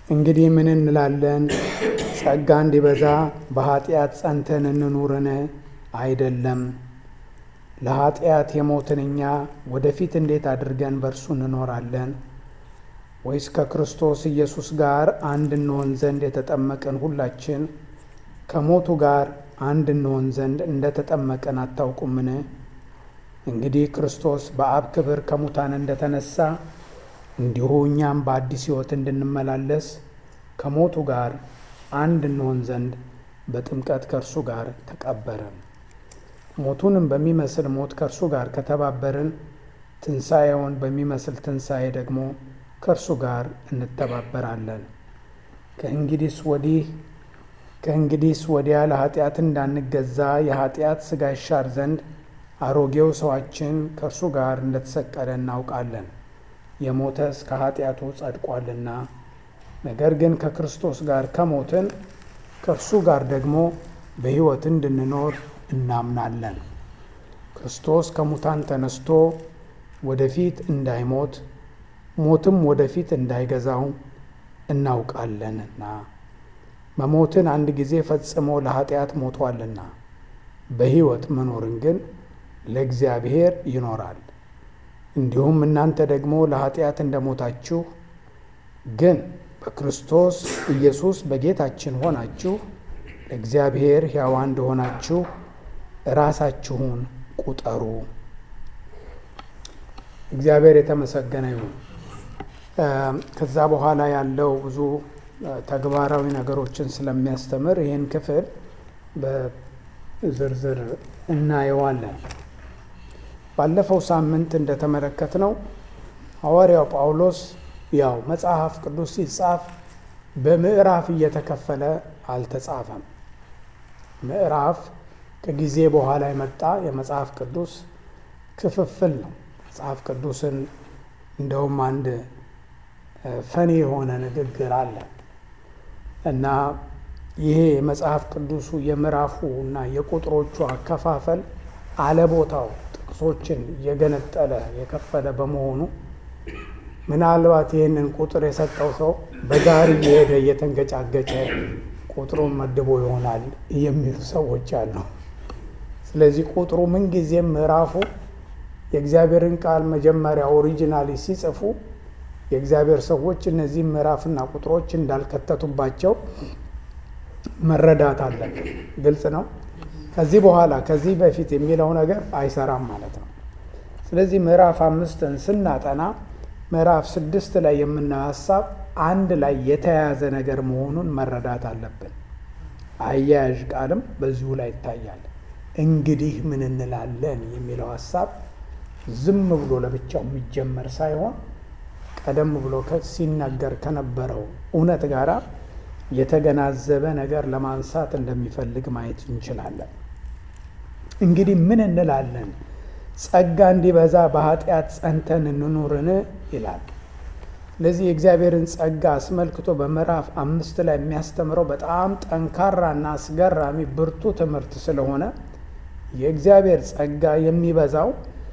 እንግዲህ ምን እንላለን? ጸጋ እንዲበዛ በኃጢአት ጸንተን እንኑርን? አይደለም። ለኃጢአት የሞትን እኛ ወደፊት እንዴት አድርገን በእርሱ እንኖራለን? ወይስ ከክርስቶስ ኢየሱስ ጋር አንድ እንሆን ዘንድ የተጠመቅን ሁላችን ከሞቱ ጋር አንድ እንሆን ዘንድ እንደ ተጠመቅን አታውቁምን? እንግዲህ ክርስቶስ በአብ ክብር ከሙታን እንደተነሳ እንዲሁ እኛም በአዲስ ሕይወት እንድንመላለስ ከሞቱ ጋር አንድ እንሆን ዘንድ በጥምቀት ከእርሱ ጋር ተቀበርን። ሞቱንም በሚመስል ሞት ከእርሱ ጋር ከተባበርን ትንሣኤውን በሚመስል ትንሣኤ ደግሞ ከእርሱ ጋር እንተባበራለን። ከእንግዲህስ ወዲህ ከእንግዲህስ ወዲያ ለኃጢአት እንዳንገዛ የኃጢአት ሥጋ ይሻር ዘንድ አሮጌው ሰዋችን ከእርሱ ጋር እንደተሰቀለ እናውቃለን። የሞተስ ከኃጢአቱ ጸድቋልና። ነገር ግን ከክርስቶስ ጋር ከሞትን ከእርሱ ጋር ደግሞ በሕይወት እንድንኖር እናምናለን። ክርስቶስ ከሙታን ተነስቶ ወደፊት እንዳይሞት ሞትም ወደፊት እንዳይገዛው እናውቃለንና መሞትን አንድ ጊዜ ፈጽሞ ለኃጢአት ሞቷልና በሕይወት መኖርን ግን ለእግዚአብሔር ይኖራል። እንዲሁም እናንተ ደግሞ ለኃጢአት እንደሞታችሁ ግን በክርስቶስ ኢየሱስ በጌታችን ሆናችሁ ለእግዚአብሔር ሕያዋን እንደሆናችሁ ራሳችሁን ቁጠሩ። እግዚአብሔር የተመሰገነ ይሁን። ከዛ በኋላ ያለው ብዙ ተግባራዊ ነገሮችን ስለሚያስተምር ይህን ክፍል በዝርዝር እናየዋለን። ባለፈው ሳምንት እንደተመለከትነው ሐዋርያው ጳውሎስ ያው መጽሐፍ ቅዱስ ሲጻፍ በምዕራፍ እየተከፈለ አልተጻፈም። ምዕራፍ ከጊዜ በኋላ የመጣ የመጽሐፍ ቅዱስ ክፍፍል ነው። መጽሐፍ ቅዱስን እንደውም አንድ ፈኒ የሆነ ንግግር አለ እና ይሄ የመጽሐፍ ቅዱሱ የምዕራፉ እና የቁጥሮቹ አከፋፈል አለቦታው ጥቅሶችን እየገነጠለ የከፈለ በመሆኑ ምናልባት ይህንን ቁጥር የሰጠው ሰው በጋሪ እየሄደ እየተንገጫገጨ ቁጥሩን መድቦ ይሆናል የሚሉ ሰዎች አሉ። ስለዚህ ቁጥሩ ምንጊዜም ምዕራፉ የእግዚአብሔርን ቃል መጀመሪያ ኦሪጂናሊ ሲጽፉ የእግዚአብሔር ሰዎች እነዚህ ምዕራፍና ቁጥሮች እንዳልከተቱባቸው መረዳት አለብን። ግልጽ ነው። ከዚህ በኋላ ከዚህ በፊት የሚለው ነገር አይሰራም ማለት ነው። ስለዚህ ምዕራፍ አምስትን ስናጠና ምዕራፍ ስድስት ላይ የምናየው ሀሳብ አንድ ላይ የተያያዘ ነገር መሆኑን መረዳት አለብን። አያያዥ ቃልም በዚሁ ላይ ይታያል። እንግዲህ ምን እንላለን የሚለው ሀሳብ ዝም ብሎ ለብቻው የሚጀመር ሳይሆን ቀደም ብሎ ሲናገር ከነበረው እውነት ጋር የተገናዘበ ነገር ለማንሳት እንደሚፈልግ ማየት እንችላለን። እንግዲህ ምን እንላለን? ጸጋ እንዲበዛ በኃጢአት ጸንተን እንኑርን ይላል። ስለዚህ የእግዚአብሔርን ጸጋ አስመልክቶ በምዕራፍ አምስት ላይ የሚያስተምረው በጣም ጠንካራና አስገራሚ ብርቱ ትምህርት ስለሆነ የእግዚአብሔር ጸጋ የሚበዛው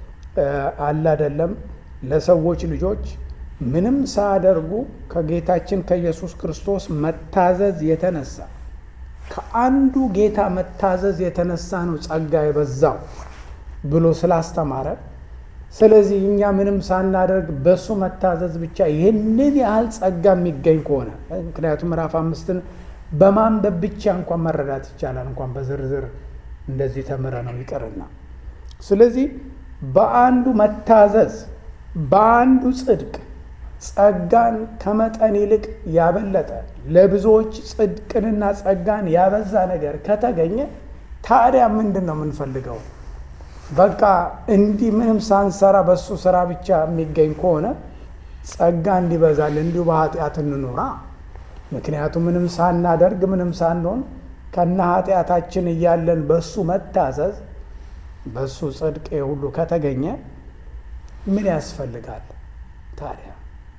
አለ አይደለም ለሰዎች ልጆች ምንም ሳያደርጉ ከጌታችን ከኢየሱስ ክርስቶስ መታዘዝ የተነሳ ከአንዱ ጌታ መታዘዝ የተነሳ ነው ጸጋ የበዛው ብሎ ስላስተማረ፣ ስለዚህ እኛ ምንም ሳናደርግ በእሱ መታዘዝ ብቻ ይህንን ያህል ጸጋ የሚገኝ ከሆነ ምክንያቱም ምዕራፍ አምስትን በማንበብ ብቻ እንኳን መረዳት ይቻላል፣ እንኳን በዝርዝር እንደዚህ ተምረ ነው ይቅርና። ስለዚህ በአንዱ መታዘዝ በአንዱ ጽድቅ ጸጋን ከመጠን ይልቅ ያበለጠ ለብዙዎች ጽድቅንና ጸጋን ያበዛ ነገር ከተገኘ ታዲያ ምንድን ነው የምንፈልገው? በቃ እንዲህ ምንም ሳንሰራ በሱ ስራ ብቻ የሚገኝ ከሆነ ጸጋ እንዲበዛል እንዲሁ በኃጢአት እንኖራ። ምክንያቱም ምንም ሳናደርግ ምንም ሳንሆን ከነ ኃጢአታችን እያለን በሱ መታዘዝ በሱ ጽድቅ ሁሉ ከተገኘ ምን ያስፈልጋል ታዲያ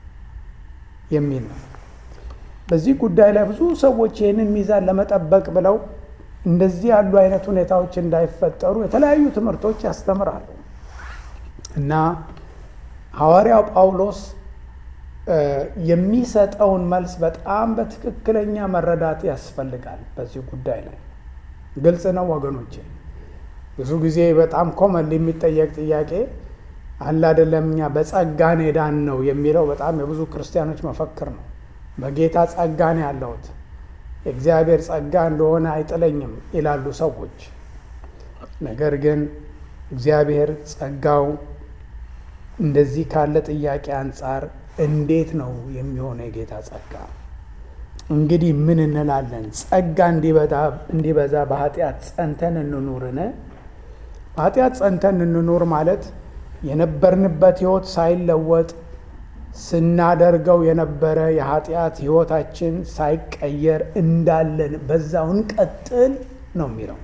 የሚል ነው። በዚህ ጉዳይ ላይ ብዙ ሰዎች ይህንን ሚዛን ለመጠበቅ ብለው እንደዚህ ያሉ አይነት ሁኔታዎች እንዳይፈጠሩ የተለያዩ ትምህርቶች ያስተምራሉ እና ሐዋርያው ጳውሎስ የሚሰጠውን መልስ በጣም በትክክለኛ መረዳት ያስፈልጋል። በዚህ ጉዳይ ላይ ግልጽ ነው ወገኖቼ። ብዙ ጊዜ በጣም ኮመን የሚጠየቅ ጥያቄ አለ አይደለም፣ እኛ በጸጋን ሄዳን ነው የሚለው በጣም የብዙ ክርስቲያኖች መፈክር ነው። በጌታ ጸጋን ያለሁት የእግዚአብሔር ጸጋ እንደሆነ አይጥለኝም ይላሉ ሰዎች። ነገር ግን እግዚአብሔር ጸጋው እንደዚህ ካለ ጥያቄ አንጻር እንዴት ነው የሚሆነው? የጌታ ጸጋ እንግዲህ ምን እንላለን? ጸጋ እንዲበዛ በኃጢአት ጸንተን እንኑርን? በኃጢአት ጸንተን እንኑር ማለት የነበርንበት ሕይወት ሳይለወጥ ስናደርገው የነበረ የኃጢአት ሕይወታችን ሳይቀየር እንዳለን በዛው እንቀጥል ነው የሚለው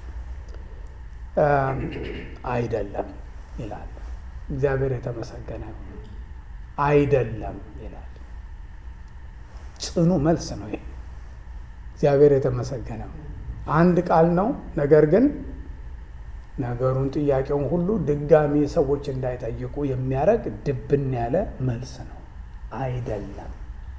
አይደለም ይላል። እግዚአብሔር የተመሰገነ አይደለም ይላል። ጽኑ መልስ ነው ይሄ። እግዚአብሔር የተመሰገነ አንድ ቃል ነው። ነገር ግን ነገሩን ጥያቄውን ሁሉ ድጋሚ ሰዎች እንዳይጠይቁ የሚያደርግ ድብን ያለ መልስ ነው። አይደለም።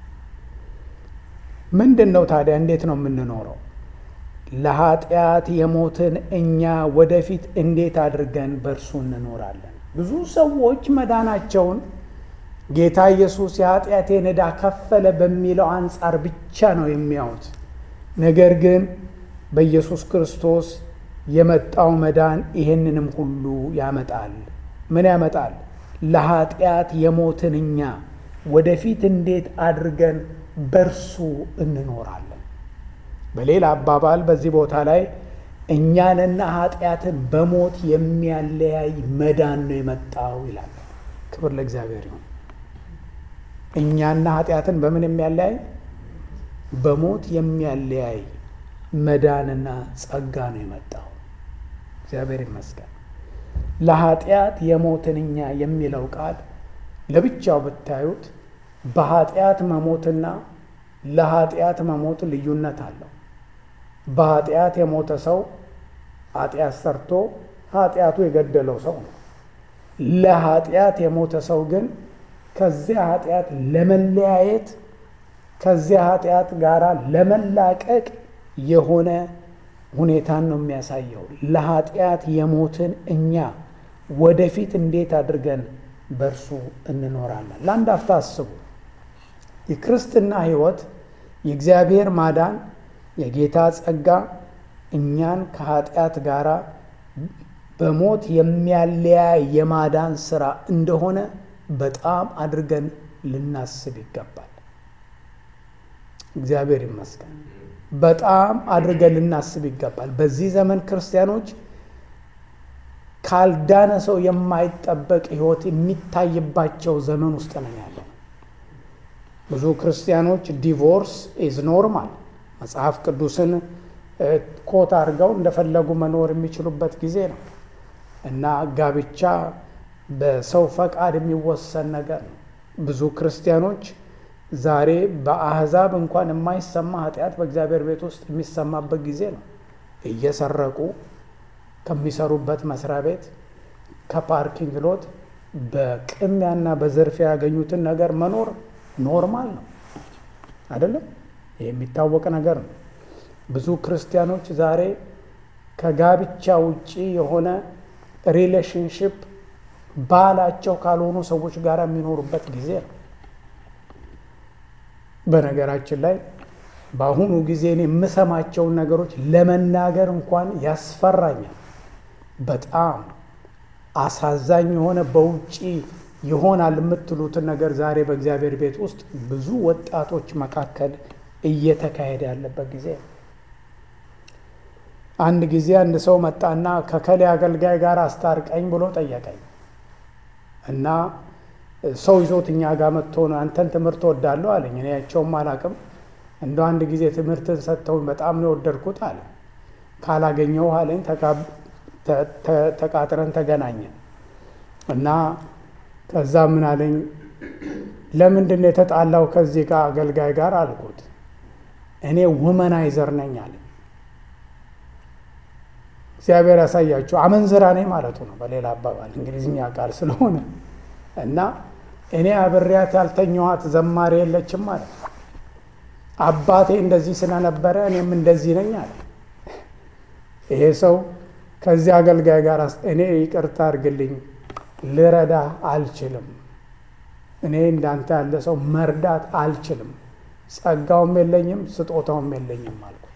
ምንድን ነው ታዲያ? እንዴት ነው የምንኖረው? ለኃጢአት የሞትን እኛ ወደፊት እንዴት አድርገን በእርሱ እንኖራለን? ብዙ ሰዎች መዳናቸውን ጌታ ኢየሱስ የኃጢአቴን ዕዳ ከፈለ በሚለው አንጻር ብቻ ነው የሚያዩት። ነገር ግን በኢየሱስ ክርስቶስ የመጣው መዳን ይህንንም ሁሉ ያመጣል። ምን ያመጣል? ለኃጢአት የሞትን እኛ ወደፊት እንዴት አድርገን በእርሱ እንኖራለን? በሌላ አባባል በዚህ ቦታ ላይ እኛንና ኃጢአትን በሞት የሚያለያይ መዳን ነው የመጣው ይላል። ክብር ለእግዚአብሔር ይሁን። እኛና ኃጢአትን በምን የሚያለያይ? በሞት የሚያለያይ መዳንና ጸጋ ነው የመጣው። እግዚአብሔር ይመስገን። ለኃጢአት የሞትን እኛ የሚለው ቃል ለብቻው ብታዩት በኃጢአት መሞትና ለኃጢአት መሞት ልዩነት አለው። በኃጢአት የሞተ ሰው ኃጢአት ሰርቶ ኃጢአቱ የገደለው ሰው ነው። ለኃጢአት የሞተ ሰው ግን ከዚያ ኃጢአት ለመለያየት ከዚያ ኃጢአት ጋር ለመላቀቅ የሆነ ሁኔታን ነው የሚያሳየው። ለኃጢአት የሞትን እኛ ወደፊት እንዴት አድርገን በእርሱ እንኖራለን? ለአንድ አፍታ አስቡ። የክርስትና ሕይወት የእግዚአብሔር ማዳን የጌታ ጸጋ እኛን ከኃጢአት ጋር በሞት የሚያለያይ የማዳን ስራ እንደሆነ በጣም አድርገን ልናስብ ይገባል። እግዚአብሔር ይመስገን። በጣም አድርገን ልናስብ ይገባል። በዚህ ዘመን ክርስቲያኖች ካልዳነ ሰው የማይጠበቅ ሕይወት የሚታይባቸው ዘመን ውስጥ ነው ያለው። ብዙ ክርስቲያኖች ዲቮርስ ኢዝ ኖርማል መጽሐፍ ቅዱስን ኮት አድርገው እንደፈለጉ መኖር የሚችሉበት ጊዜ ነው እና ጋብቻ በሰው ፈቃድ የሚወሰን ነገር ነው። ብዙ ክርስቲያኖች ዛሬ በአሕዛብ እንኳን የማይሰማ ኃጢአት በእግዚአብሔር ቤት ውስጥ የሚሰማበት ጊዜ ነው። እየሰረቁ ከሚሰሩበት መስሪያ ቤት ከፓርኪንግ ሎት በቅሚያና በዝርፊያ ያገኙትን ነገር መኖር ኖርማል ነው አይደለም? ይህ የሚታወቅ ነገር ነው። ብዙ ክርስቲያኖች ዛሬ ከጋብቻ ውጪ የሆነ ሪሌሽንሽፕ ባላቸው ካልሆኑ ሰዎች ጋር የሚኖሩበት ጊዜ ነው። በነገራችን ላይ በአሁኑ ጊዜ እኔ የምሰማቸውን ነገሮች ለመናገር እንኳን ያስፈራኛል። በጣም አሳዛኝ የሆነ በውጪ ይሆናል የምትሉትን ነገር ዛሬ በእግዚአብሔር ቤት ውስጥ ብዙ ወጣቶች መካከል እየተካሄደ ያለበት ጊዜ ነው። አንድ ጊዜ አንድ ሰው መጣና ከከሌ አገልጋይ ጋር አስታርቀኝ ብሎ ጠየቀኝ እና ሰው ይዞት እኛ ጋር መጥቶ ነው አንተን ትምህርት ወዳለሁ አለኝ። እኔ ያቸውም አላቅም እንደ አንድ ጊዜ ትምህርትን ሰጥተውኝ በጣም ነው የወደድኩት አለ። ካላገኘው አለኝ ተቃጥረን ተገናኘን እና ከዛ ምን አለኝ ለምንድን ነው የተጣላው ከዚህ ጋር አገልጋይ ጋር አልኩት። እኔ ውመናይዘር ነኝ አለ። እግዚአብሔር ያሳያችሁ አመንዝራ ነኝ ማለቱ ነው በሌላ አባባል እንግሊዝኛ ቃል ስለሆነ እና እኔ አብሬያት ያልተኛኋት ዘማሪ የለችም ማለት ነው። አባቴ እንደዚህ ስለነበረ እኔም እንደዚህ ነኝ አለ። ይሄ ሰው ከዚህ አገልጋይ ጋር እኔ ይቅርታ አድርግልኝ ልረዳ አልችልም፣ እኔ እንዳንተ ያለ ሰው መርዳት አልችልም፣ ጸጋውም የለኝም ስጦታውም የለኝም አልኩት።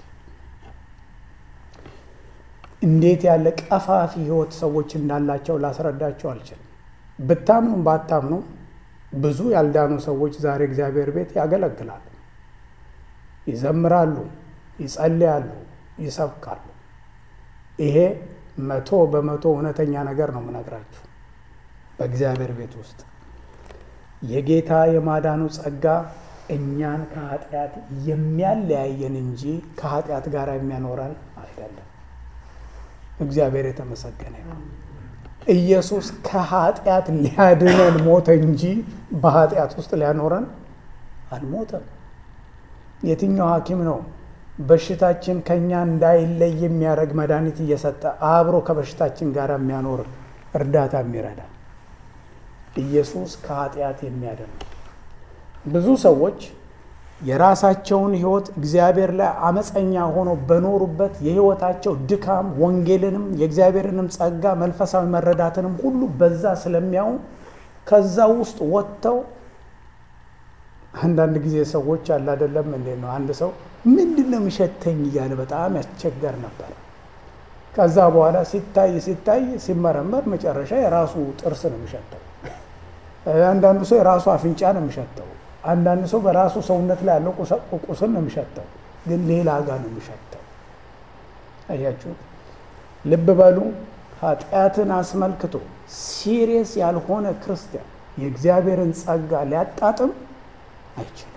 እንዴት ያለ ቀፋፊ ህይወት ሰዎች እንዳላቸው ላስረዳቸው አልችልም። ብታምኑም ባታምኑ ብዙ ያልዳኑ ሰዎች ዛሬ እግዚአብሔር ቤት ያገለግላሉ፣ ይዘምራሉ፣ ይጸልያሉ፣ ይሰብካሉ። ይሄ መቶ በመቶ እውነተኛ ነገር ነው የምነግራችሁ። በእግዚአብሔር ቤት ውስጥ የጌታ የማዳኑ ጸጋ እኛን ከኃጢአት የሚያለያየን እንጂ ከኃጢአት ጋር የሚያኖረን አይደለም። እግዚአብሔር የተመሰገነ ይሁን። ኢየሱስ ከኃጢአት ሊያድነን ሞተ እንጂ በኃጢአት ውስጥ ሊያኖረን አልሞተም። የትኛው ሐኪም ነው በሽታችን ከኛ እንዳይለይ የሚያደርግ መድኃኒት እየሰጠ አብሮ ከበሽታችን ጋር የሚያኖር እርዳታ የሚረዳ? ኢየሱስ ከኃጢአት የሚያድን ነው። ብዙ ሰዎች የራሳቸውን ሕይወት እግዚአብሔር ላይ አመፀኛ ሆነው በኖሩበት የሕይወታቸው ድካም ወንጌልንም የእግዚአብሔርንም ጸጋ መንፈሳዊ መረዳትንም ሁሉ በዛ ስለሚያዩ ከዛ ውስጥ ወጥተው አንዳንድ ጊዜ ሰዎች አለ አይደለም እንዴት ነው አንድ ሰው ምንድን ነው የሚሸተኝ እያለ በጣም ያስቸገር ነበር። ከዛ በኋላ ሲታይ ሲታይ ሲመረመር መጨረሻ የራሱ ጥርስ ነው የሚሸተው። አንዳንዱ ሰው የራሱ አፍንጫ ነው የሚሸተው። አንዳንድ ሰው በራሱ ሰውነት ላይ ያለው ቁስል ነው የሚሸተው፣ ግን ሌላ ጋር ነው የሚሸተው። አያችሁት? ልብ በሉ። ኃጢአትን አስመልክቶ ሲሪየስ ያልሆነ ክርስቲያን የእግዚአብሔርን ጸጋ ሊያጣጥም አይችልም።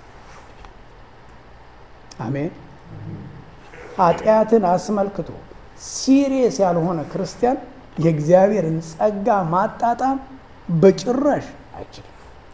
አሜን። ኃጢአትን አስመልክቶ ሲሪየስ ያልሆነ ክርስቲያን የእግዚአብሔርን ጸጋ ማጣጣም በጭራሽ አይችልም።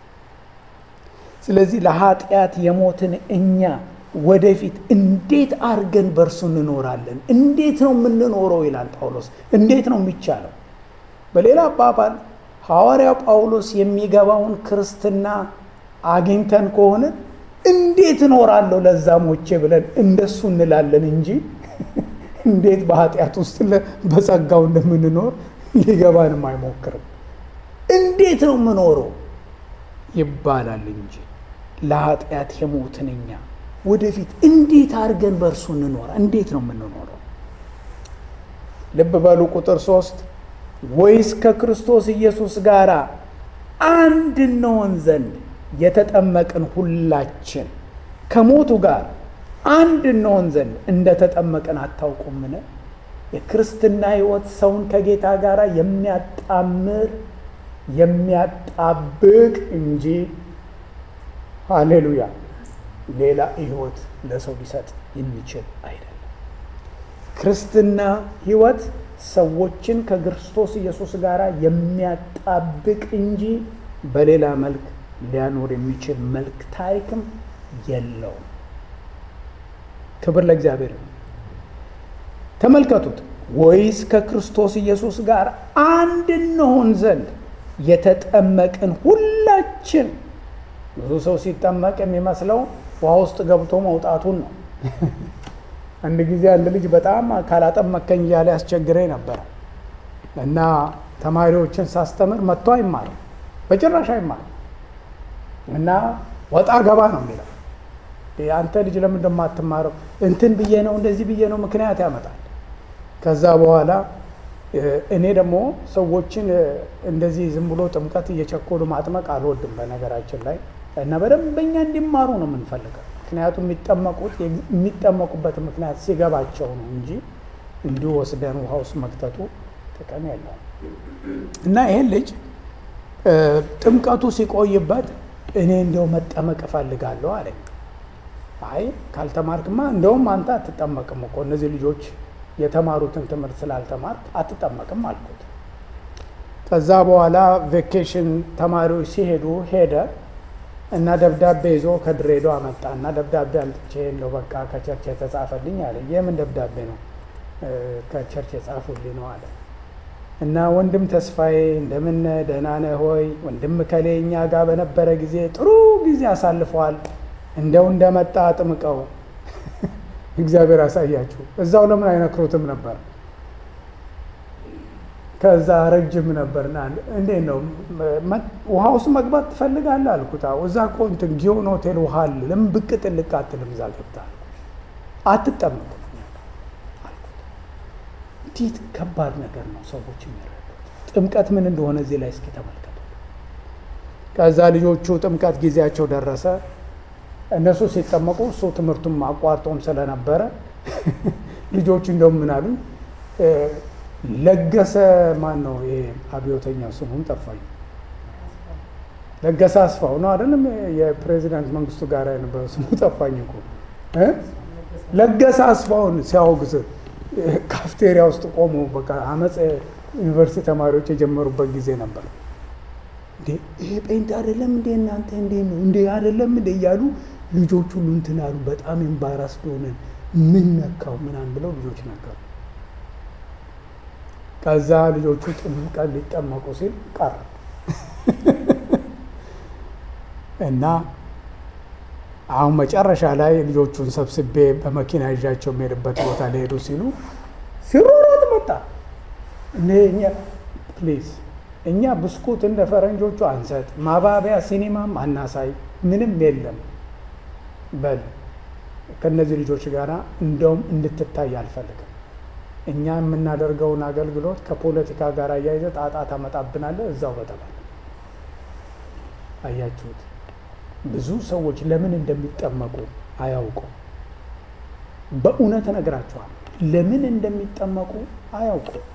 ስለዚህ ለኃጢአት የሞትን እኛ ወደፊት እንዴት አድርገን በእርሱ እንኖራለን? እንዴት ነው የምንኖረው? ይላል ጳውሎስ። እንዴት ነው የሚቻለው? በሌላ አባባል ሐዋርያው ጳውሎስ የሚገባውን ክርስትና አግኝተን ከሆነ እንዴት እኖራለሁ ለዛ ሞቼ ብለን እንደሱ እንላለን እንጂ እንዴት በኃጢአት ውስጥ በጸጋው እንደምንኖር ሊገባንም አይሞክርም። እንዴት ነው የምኖረው ይባላል እንጂ ለኃጢአት የሞትን እኛ ወደፊት እንዴት አድርገን በእርሱ እንኖራ? እንዴት ነው የምንኖረው? ልብ በሉ ቁጥር ሶስት ወይስ ከክርስቶስ ኢየሱስ ጋር አንድ እንሆን ዘንድ የተጠመቅን ሁላችን ከሞቱ ጋር አንድ እንሆን ዘንድ እንደተጠመቅን አታውቁምን? የክርስትና ሕይወት ሰውን ከጌታ ጋር የሚያጣምር የሚያጣብቅ እንጂ ሃሌሉያ ሌላ ሕይወት ለሰው ሊሰጥ የሚችል አይደለም። ክርስትና ሕይወት ሰዎችን ከክርስቶስ ኢየሱስ ጋር የሚያጣብቅ እንጂ በሌላ መልክ ሊያኖር የሚችል መልክ ታሪክም የለውም። ክብር ለእግዚአብሔር ነው። ተመልከቱት። ወይስ ከክርስቶስ ኢየሱስ ጋር አንድ እንሆን ዘንድ የተጠመቅን ሁላችን። ብዙ ሰው ሲጠመቅ የሚመስለው ውሃ ውስጥ ገብቶ መውጣቱን ነው። አንድ ጊዜ አንድ ልጅ በጣም ካላጠመከኝ እያለ ያስቸግረኝ ነበረ እና ተማሪዎችን ሳስተምር መጥቶ አይማርም፣ በጭራሽ አይማርም እና ወጣ ገባ ነው የሚለው። አንተ ልጅ ለምን እንደማትማረው እንትን ብዬ ነው እንደዚህ ብዬ ነው ምክንያት ያመጣል። ከዛ በኋላ እኔ ደግሞ ሰዎችን እንደዚህ ዝም ብሎ ጥምቀት እየቸኮሉ ማጥመቅ አልወድም በነገራችን ላይ እና በደንበኛ እንዲማሩ ነው የምንፈልገው። ምክንያቱም የሚጠመቁት የሚጠመቁበት ምክንያት ሲገባቸው ነው እንጂ እንዲሁ ወስደን ውሃ ውስጥ መክተቱ ጥቅም የለውም። እና ይሄን ልጅ ጥምቀቱ ሲቆይበት እኔ እንዲያው መጠመቅ እፈልጋለሁ አለኝ። አይ ካልተማርክማ እንደውም አንተ አትጠመቅም እኮ እነዚህ ልጆች የተማሩትን ትምህርት ስላልተማርክ አትጠመቅም አልኩት። ከዛ በኋላ ቬኬሽን ተማሪዎች ሲሄዱ ሄደ እና ደብዳቤ ይዞ ከድሬዳዋ መጣ እና ደብዳቤ አምጥቼ እንደው በቃ ከቸርች የተጻፈልኝ አለ። የምን ደብዳቤ ነው? ከቸርች የጻፉልኝ ነው አለ። እና ወንድም ተስፋዬ እንደምን ደህና ነህ ሆይ? ወንድም ከሌ እኛ ጋር በነበረ ጊዜ ጥሩ ጊዜ አሳልፈዋል። እንደው እንደመጣ አጥምቀው እግዚአብሔር አሳያችሁ። እዛው ለምን አይነክሩትም ነበር? ከዛ ረጅም ነበርና እንዴት ነው ውሃ ውስጥ መግባት ትፈልጋለህ አልኩት። እዛ እኮ እንትን ጊዮን ሆቴል ውሃ አለ። ለምን ብቅ ጥልቅ አትልም? እዛ ገብታ አትጠመቁም እንዴት ከባድ ነገር ነው ሰዎች የሚረዱት። ጥምቀት ምን እንደሆነ እዚህ ላይ እስኪ ተመልከቱ። ከዛ ልጆቹ ጥምቀት ጊዜያቸው ደረሰ። እነሱ ሲጠመቁ እሱ ትምህርቱም አቋርጦም ስለነበረ ልጆቹ እንደውም ምን አሉ፣ ለገሰ ማን ነው ይሄ አብዮተኛው ስሙም ጠፋኝ። ለገሰ አስፋው ነው አይደለም? የፕሬዚዳንት መንግስቱ ጋር የነበረው ስሙ ጠፋኝ እኮ ለገሰ አስፋውን ሲያወግዝ ካፍቴሪያ ውስጥ ቆሞ በቃ አመፅ ዩኒቨርሲቲ ተማሪዎች የጀመሩበት ጊዜ ነበር። እንዴ ይሄ ጴንጤ አይደለም እንዴ እናንተ እንዴ ነው እንዴ አይደለም እንዴ እያሉ ልጆች ሁሉ እንትን አሉ። በጣም ኤምባራስ ሆነን ምን ነካው ምናምን ብለው ልጆች ነገሩ። ከዛ ልጆቹ ጥምቀት ሊጠመቁ ሲል ቀረ እና አሁን መጨረሻ ላይ ልጆቹን ሰብስቤ በመኪና ይዣቸው የሚሄድበት ቦታ ሊሄዱ ሲሉ ሲሮሮጥ መጣ። እኛ ፕሊዝ እኛ ብስኩት እንደ ፈረንጆቹ አንሰጥ፣ ማባቢያ ሲኒማም አናሳይ፣ ምንም የለም በል ከእነዚህ ልጆች ጋር እንደውም እንድትታይ አልፈልግም። እኛ የምናደርገውን አገልግሎት ከፖለቲካ ጋር እያይዘ ጣጣ ታመጣብናለህ። እዛው በጠባል አያችሁት። ብዙ ሰዎች ለምን እንደሚጠመቁ አያውቁም። በእውነት እነግራችኋል፣ ለምን እንደሚጠመቁ አያውቁም።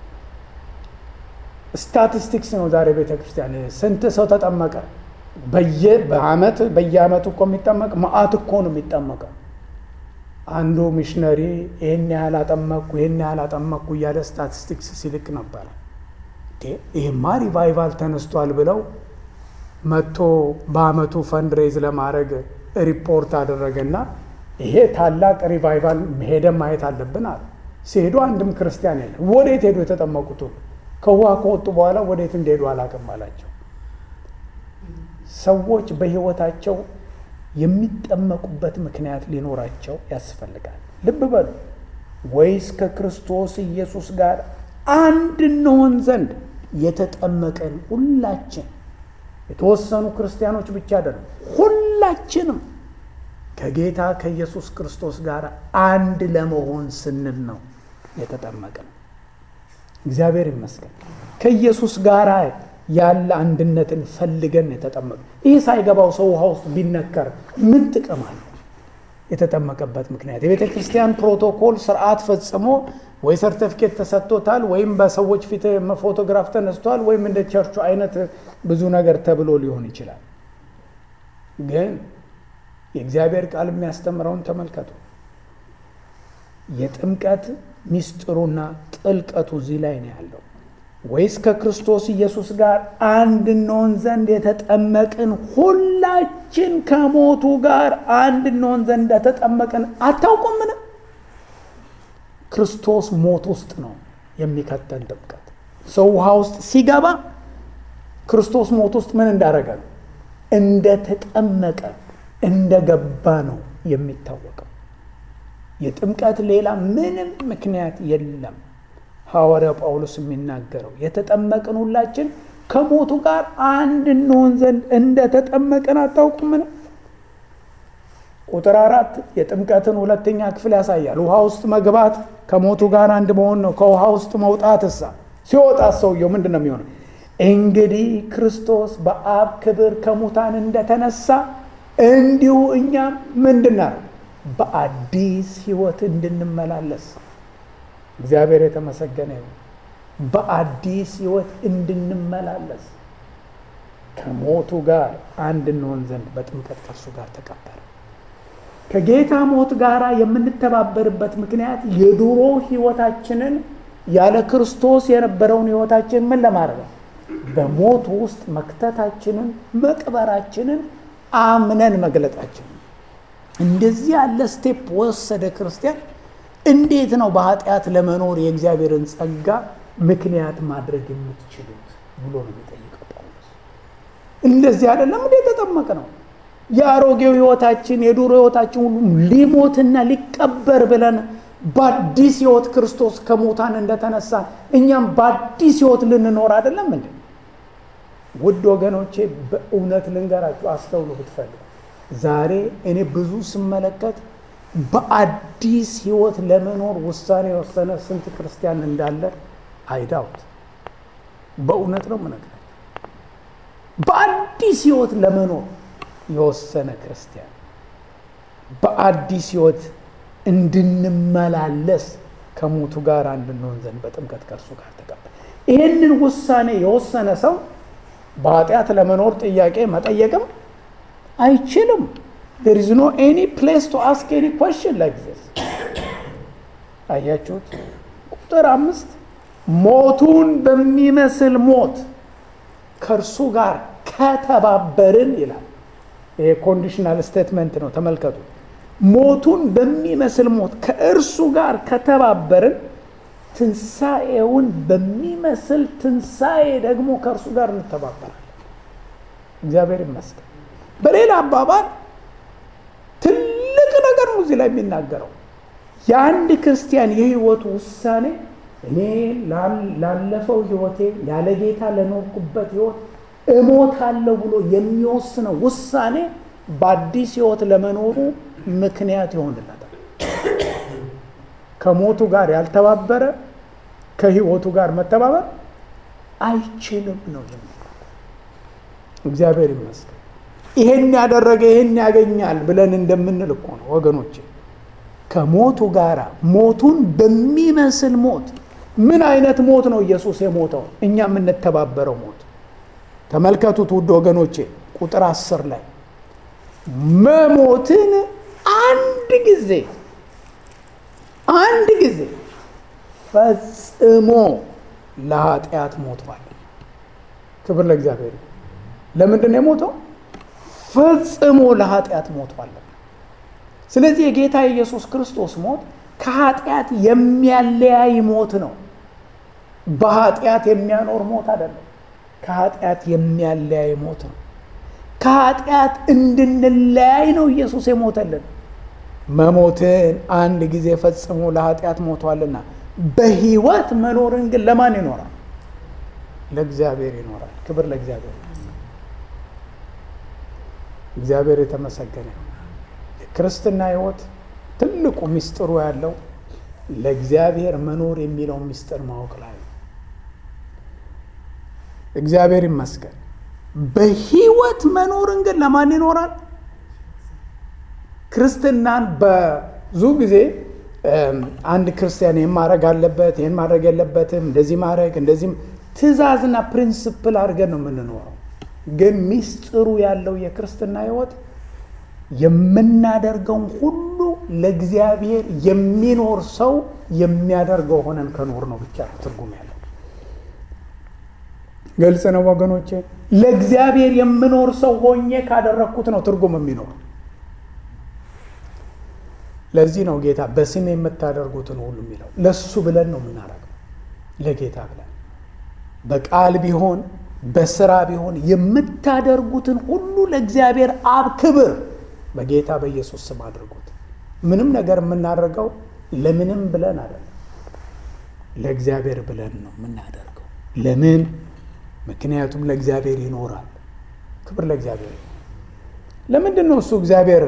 ስታቲስቲክስ ነው ዛሬ ቤተ ክርስቲያን ስንት ሰው ተጠመቀ? በየ በአመት በየአመቱ እኮ የሚጠመቅ መአት እኮ ነው የሚጠመቀው። አንዱ ሚሽነሪ ይህን ያህል አጠመቅኩ ይህን ያህል አጠመቅኩ እያለ ስታቲስቲክስ ሲልክ ነበረ። ይህማ ሪቫይቫል ተነስቷል ብለው መጥቶ በአመቱ ፈንድሬዝ ለማድረግ ሪፖርት አደረገና ይሄ ታላቅ ሪቫይቫል ሄደ ማየት አለብን አለ። ሲሄዱ አንድም ክርስቲያን የለም። ወዴት ሄዱ? የተጠመቁት ከውሃ ከወጡ በኋላ ወዴት እንደሄዱ አላውቅም አላቸው። ሰዎች በህይወታቸው የሚጠመቁበት ምክንያት ሊኖራቸው ያስፈልጋል። ልብ በሉ። ወይስ ከክርስቶስ ኢየሱስ ጋር አንድ እንሆን ዘንድ የተጠመቀን ሁላችን የተወሰኑ ክርስቲያኖች ብቻ አይደለም፣ ሁላችንም ከጌታ ከኢየሱስ ክርስቶስ ጋር አንድ ለመሆን ስንል ነው የተጠመቅን። እግዚአብሔር ይመስገን። ከኢየሱስ ጋር ያለ አንድነትን ፈልገን የተጠመቅ ይህ ሳይገባው ሰው ውሃ ውስጥ ቢነከር ምን ጥቅም አለው? የተጠመቀበት ምክንያት የቤተ ክርስቲያን ፕሮቶኮል ስርዓት ፈጽሞ ወይ ሰርተፊኬት ተሰጥቶታል ወይም በሰዎች ፊት ፎቶግራፍ ተነስቷል ወይም እንደ ቸርቹ አይነት ብዙ ነገር ተብሎ ሊሆን ይችላል። ግን የእግዚአብሔር ቃል የሚያስተምረውን ተመልከቱ። የጥምቀት ሚስጥሩና ጥልቀቱ እዚህ ላይ ነው ያለው። ወይስ ከክርስቶስ ኢየሱስ ጋር አንድ እንሆን ዘንድ የተጠመቅን ሁላችን ከሞቱ ጋር አንድ እንሆን ዘንድ እንደተጠመቅን አታውቁምን? ክርስቶስ ሞት ውስጥ ነው የሚከተን ጥምቀት። ሰው ውሃ ውስጥ ሲገባ ክርስቶስ ሞት ውስጥ ምን እንዳደረገ ነው? እንደተጠመቀ እንደገባ ነው የሚታወቀው። የጥምቀት ሌላ ምንም ምክንያት የለም። ሐዋርያው ጳውሎስ የሚናገረው የተጠመቅን ሁላችን ከሞቱ ጋር አንድ እንሆን ዘንድ እንደተጠመቅን አታውቁምን? ቁጥር አራት የጥምቀትን ሁለተኛ ክፍል ያሳያል። ውሃ ውስጥ መግባት ከሞቱ ጋር አንድ መሆን ነው። ከውሃ ውስጥ መውጣት እሳ ሲወጣ ሰውየው ምንድን ነው የሚሆነው? እንግዲህ ክርስቶስ በአብ ክብር ከሙታን እንደተነሳ እንዲሁ እኛም ምንድን ነው በአዲስ ሕይወት እንድንመላለስ እግዚአብሔር የተመሰገነ ይሁን። በአዲስ ሕይወት እንድንመላለስ ከሞቱ ጋር አንድ እንሆን ዘንድ በጥምቀት ከእርሱ ጋር ተቀበረ። ከጌታ ሞት ጋር የምንተባበርበት ምክንያት የድሮ ሕይወታችንን ያለ ክርስቶስ የነበረውን ሕይወታችንን ምን ለማድረግ ነው? በሞቱ ውስጥ መክተታችንን መቅበራችንን አምነን መግለጣችንን እንደዚህ ያለ ስቴፕ ወሰደ ክርስቲያን። እንዴት ነው በኃጢአት ለመኖር የእግዚአብሔርን ጸጋ ምክንያት ማድረግ የምትችሉት ብሎ ነው የሚጠይቀው ጳውሎስ። እንደዚህ አይደለም እንደ የተጠመቅ ነው የአሮጌው ህይወታችን የዱሮ ህይወታችን ሁሉ ሊሞትና ሊቀበር ብለን በአዲስ ህይወት ክርስቶስ ከሙታን እንደተነሳ እኛም በአዲስ ህይወት ልንኖር አይደለም እንዴ? ውድ ወገኖቼ በእውነት ልንገራችሁ፣ አስተውሉ ብትፈልግ ዛሬ እኔ ብዙ ስመለከት በአዲስ ህይወት ለመኖር ውሳኔ የወሰነ ስንት ክርስቲያን እንዳለ አይዳውት። በእውነት ነው የምነግራችሁ። በአዲስ ህይወት ለመኖር የወሰነ ክርስቲያን በአዲስ ህይወት እንድንመላለስ ከሞቱ ጋር እንድንሆን ዘንድ በጥምቀት ከእርሱ ጋር ተቀበል። ይህንን ውሳኔ የወሰነ ሰው በኃጢአት ለመኖር ጥያቄ መጠየቅም አይችልም። there is no any place to ask any question like this አያችሁት? ቁጥር አምስት ሞቱን በሚመስል ሞት ከእርሱ ጋር ከተባበርን ይላል። ይሄ ኮንዲሽናል ስቴትመንት ነው። ተመልከቱ። ሞቱን በሚመስል ሞት ከእርሱ ጋር ከተባበርን ትንሣኤውን በሚመስል ትንሣኤ ደግሞ ከእርሱ ጋር እንተባበራለን። እግዚአብሔር ይመስገን። በሌላ አባባል ትልቅ ነገር ነው እዚህ ላይ የሚናገረው የአንድ ክርስቲያን የህይወቱ ውሳኔ እኔ ላለፈው ህይወቴ ያለ ጌታ ለኖርኩበት ህይወት እሞታለሁ ብሎ የሚወስነው ውሳኔ በአዲስ ህይወት ለመኖሩ ምክንያት ይሆንለታል። ከሞቱ ጋር ያልተባበረ ከህይወቱ ጋር መተባበር አይችልም ነው የሚለው። እግዚአብሔር ይመስገን። ይሄን ያደረገ ይሄን ያገኛል ብለን እንደምንል እኮ ነው ወገኖቼ። ከሞቱ ጋር ሞቱን በሚመስል ሞት ምን አይነት ሞት ነው ኢየሱስ የሞተው? እኛ የምንተባበረው ሞት ተመልከቱት ውድ ወገኖቼ ቁጥር አስር ላይ መሞትን አንድ ጊዜ አንድ ጊዜ ፈጽሞ ለኃጢአት ሞቷል። ክብር ለእግዚአብሔር። ለምንድን ነው የሞተው? ፈጽሞ ለኃጢአት ሞቷል። ስለዚህ የጌታ የኢየሱስ ክርስቶስ ሞት ከኃጢአት የሚያለያይ ሞት ነው። በኃጢአት የሚያኖር ሞት አይደለም። ከኃጢአት የሚያለያይ ሞት ነው። ከኃጢአት እንድንለያይ ነው ኢየሱስ የሞተልን። መሞትን አንድ ጊዜ ፈጽሞ ለኃጢአት ሞቷልና በህይወት መኖርን ግን ለማን ይኖራል? ለእግዚአብሔር ይኖራል። ክብር ለእግዚአብሔር። እግዚአብሔር የተመሰገነ ነው። የክርስትና ህይወት ትልቁ ምስጢሩ ያለው ለእግዚአብሔር መኖር የሚለው ምስጢር ማወቅ ላይ ነው። እግዚአብሔር ይመስገን። በህይወት መኖርን ግን ለማን ይኖራል? ክርስትናን ብዙ ጊዜ አንድ ክርስቲያን ይህን ማድረግ አለበት፣ ይህን ማድረግ የለበትም፣ እንደዚህ ማድረግ እንደዚህ ትእዛዝና ፕሪንስፕል አድርገን ነው የምንኖረው። ግን ሚስጥሩ ያለው የክርስትና ህይወት የምናደርገውን ሁሉ ለእግዚአብሔር የሚኖር ሰው የሚያደርገው ሆነን ከኖር ነው ብቻ ትርጉም ያለው። ግልጽ ነው ወገኖቼ። ለእግዚአብሔር የምኖር ሰው ሆኜ ካደረግኩት ነው ትርጉም የሚኖር። ለዚህ ነው ጌታ በስሜ የምታደርጉትን ሁሉ የሚለው። ለሱ ብለን ነው የምናደርገው፣ ለጌታ ብለን በቃል ቢሆን በስራ ቢሆን የምታደርጉትን ሁሉ ለእግዚአብሔር አብ ክብር በጌታ በኢየሱስ ስም አድርጉት። ምንም ነገር የምናደርገው ለምንም ብለን አይደለም፣ ለእግዚአብሔር ብለን ነው የምናደርገው። ለምን? ምክንያቱም ለእግዚአብሔር ይኖራል። ክብር ለእግዚአብሔር። ለምንድን ነው እሱ እግዚአብሔር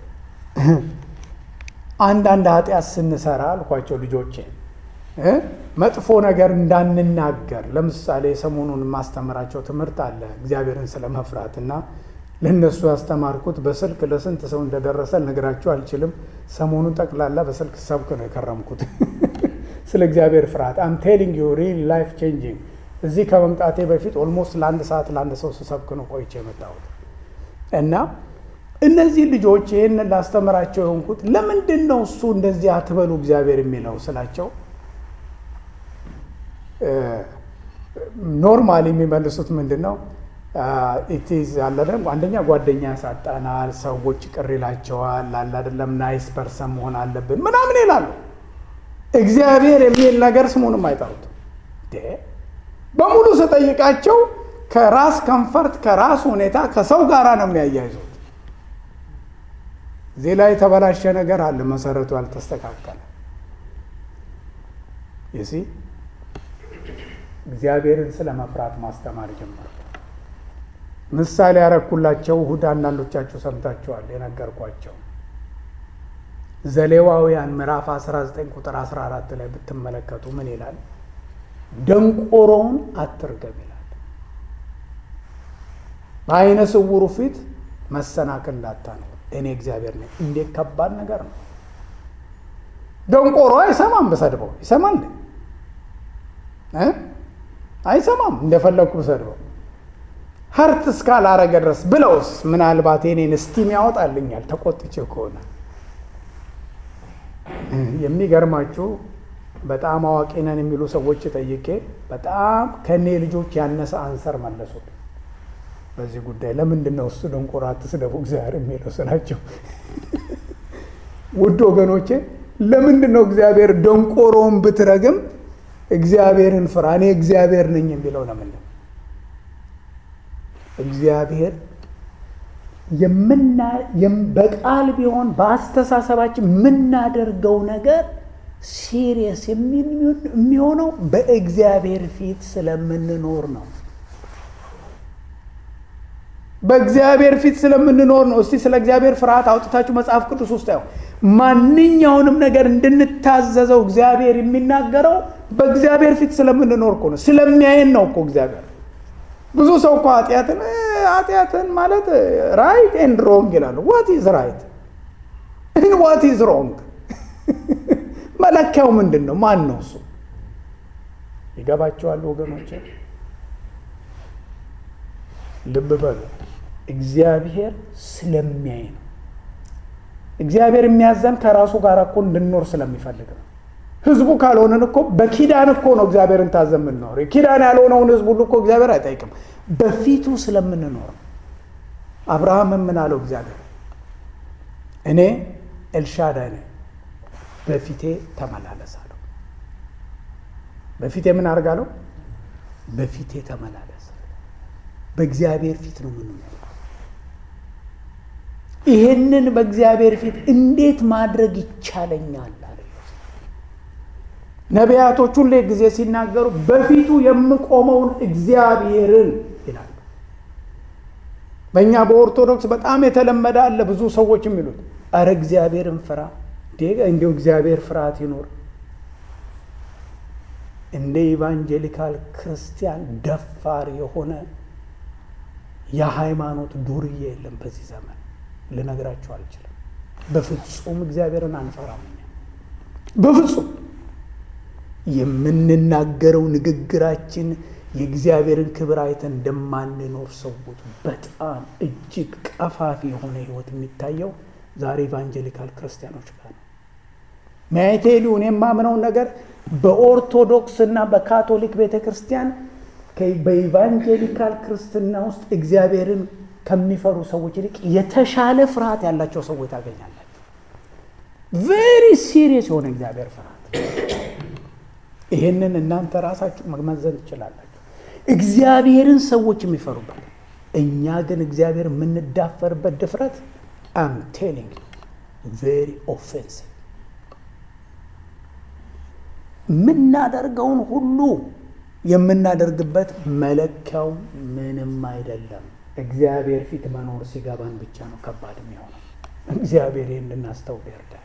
አንዳንድ ኃጢአት ስንሰራ አልኳቸው ልጆቼ መጥፎ ነገር እንዳንናገር። ለምሳሌ ሰሞኑን የማስተምራቸው ትምህርት አለ እግዚአብሔርን ስለ መፍራት እና ለእነሱ ያስተማርኩት በስልክ ለስንት ሰው እንደደረሰ ልነግራችሁ አልችልም። ሰሞኑን ጠቅላላ በስልክ ሰብክ ነው የከረምኩት ስለ እግዚአብሔር ፍርሃት። አም ቴሊንግ ዩ ሪል ላይፍ ቼንጂንግ። እዚህ ከመምጣቴ በፊት ኦልሞስት ለአንድ ሰዓት ለአንድ ሰው ስሰብክ ነው ቆይቼ የመጣሁት እና እነዚህ ልጆች ይህንን ላስተምራቸው የሆንኩት ለምንድን ነው እሱ እንደዚህ አትበሉ እግዚአብሔር የሚለው ስላቸው ኖርማሊ የሚመልሱት ምንድን ነው ኢቲዝ አለደም አንደኛ ጓደኛ ያሳጣናል፣ ሰዎች ቅር ይላቸዋል፣ አለ አይደለም ናይስ ፐርሰን መሆን አለብን ምናምን ይላሉ። እግዚአብሔር የሚል ነገር ስሙንም አይጠሩት። በሙሉ ስጠይቃቸው ከራስ ከንፈርት ከራስ ሁኔታ ከሰው ጋር ነው የሚያያይዙት። እዚህ ላይ የተበላሸ ነገር አለ፣ መሰረቱ ያልተስተካከለ ይሲ እግዚአብሔርን ስለ መፍራት ማስተማር ጀመር። ምሳሌ ያረኩላቸው እሁድ አንዳንዶቻችሁ ሰምታችኋል የነገርኳቸው ዘሌዋውያን ምዕራፍ 19 ቁጥር 14 ላይ ብትመለከቱ ምን ይላል? ደንቆሮውን አትርገም ይላል። በአይነ ስውሩ ፊት መሰናክል እንዳታኖር እኔ እግዚአብሔር ነኝ። እንዴት ከባድ ነገር ነው! ደንቆሮ አይሰማም። ብሰድበው ይሰማል? አይሰማም። እንደፈለግኩ ብሰድበው ሀርት እስካላረገ ድረስ ብለውስ ምናልባት የኔን እስቲም ያወጣልኛል ተቆጥቼ ከሆነ የሚገርማችሁ በጣም አዋቂ ነን የሚሉ ሰዎች ጠይቄ በጣም ከእኔ ልጆች ያነሰ አንሰር መለሱት። በዚህ ጉዳይ ለምንድን ነው እሱ ደንቆሮ አትስደቡ እግዚአብሔር የሚለው ስላቸው፣ ውድ ወገኖቼ ለምንድን ነው እግዚአብሔር ደንቆሮውን ብትረግም እግዚአብሔርን ፍራ እኔ እግዚአብሔር ነኝ የሚለው ለምንድን ነው? እግዚአብሔር በቃል ቢሆን በአስተሳሰባችን የምናደርገው ነገር ሲሪየስ የሚሆነው በእግዚአብሔር ፊት ስለምንኖር ነው። በእግዚአብሔር ፊት ስለምንኖር ነው። እስቲ ስለ እግዚአብሔር ፍርሃት አውጥታችሁ መጽሐፍ ቅዱስ ውስጥ ያው ማንኛውንም ነገር እንድንታዘዘው እግዚአብሔር የሚናገረው በእግዚአብሔር ፊት ስለምንኖር እኮ ነው። ስለሚያየን ነው እኮ እግዚአብሔር ብዙ ሰው እኮ ኃጢአትን ኃጢአትን ማለት ራይት ኤንድ ሮንግ ይላሉ። ዋት ኢዝ ራይት ዋት ኢዝ ሮንግ? መለኪያው ምንድን ነው? ማን ነው እሱ? ይገባቸዋል ወገኖች? ልብ በሉ። እግዚአብሔር ስለሚያይ ነው። እግዚአብሔር የሚያዘን ከራሱ ጋር እኮ እንድንኖር ስለሚፈልግ ነው። ህዝቡ ካልሆንን እኮ በኪዳን እኮ ነው እግዚአብሔርን ታዘን የምንኖር። ኪዳን ያልሆነውን ህዝብ ሁሉ እኮ እግዚአብሔር አይጠይቅም። በፊቱ ስለምንኖር አብርሃም ምን አለው? እግዚአብሔር እኔ ኤልሻዳይ ነኝ፣ በፊቴ ተመላለስ አለው። በፊቴ ምን አድርጋለሁ? በፊቴ ተመላለስ። በእግዚአብሔር ፊት ነው የምንኖር። ይሄንን በእግዚአብሔር ፊት እንዴት ማድረግ ይቻለኛል? ነቢያቶች ሁሌ ጊዜ ሲናገሩ በፊቱ የምቆመውን እግዚአብሔርን ይላሉ። በእኛ በኦርቶዶክስ በጣም የተለመደ አለ። ብዙ ሰዎች የሚሉት አረ እግዚአብሔርን ፍራ፣ እንዲሁ እግዚአብሔር ፍርሃት ይኖር። እንደ ኢቫንጀሊካል ክርስቲያን ደፋር የሆነ የሃይማኖት ዱርዬ የለም በዚህ ዘመን። ልነግራቸው አልችልም። በፍጹም እግዚአብሔርን አንፈራም። በፍጹም የምንናገረው ንግግራችን የእግዚአብሔርን ክብር አይተን እንደማንኖር ሰዎች በጣም እጅግ ቀፋፊ የሆነ ህይወት የሚታየው ዛሬ ኢቫንጀሊካል ክርስቲያኖች ጋር ነው። ሚያይቴሊውን የማምነውን ነገር በኦርቶዶክስ እና በካቶሊክ ቤተ ክርስቲያን በኢቫንጀሊካል ክርስትና ውስጥ እግዚአብሔርን ከሚፈሩ ሰዎች ይልቅ የተሻለ ፍርሃት ያላቸው ሰዎች ታገኛላቸው። ቬሪ ሲሪየስ የሆነ እግዚአብሔር ፍርሃት ይሄንን እናንተ ራሳችሁ መመዘን ትችላላችሁ። እግዚአብሔርን ሰዎች የሚፈሩበት፣ እኛ ግን እግዚአብሔር የምንዳፈርበት ድፍረት አም ቴሊንግ ቬሪ ኦፌንሲቭ። የምናደርገውን ሁሉ የምናደርግበት መለኪያው ምንም አይደለም። እግዚአብሔር ፊት መኖር ሲገባን ብቻ ነው ከባድ የሚሆነው። እግዚአብሔር ይህን እንድናስተውል ይርዳል።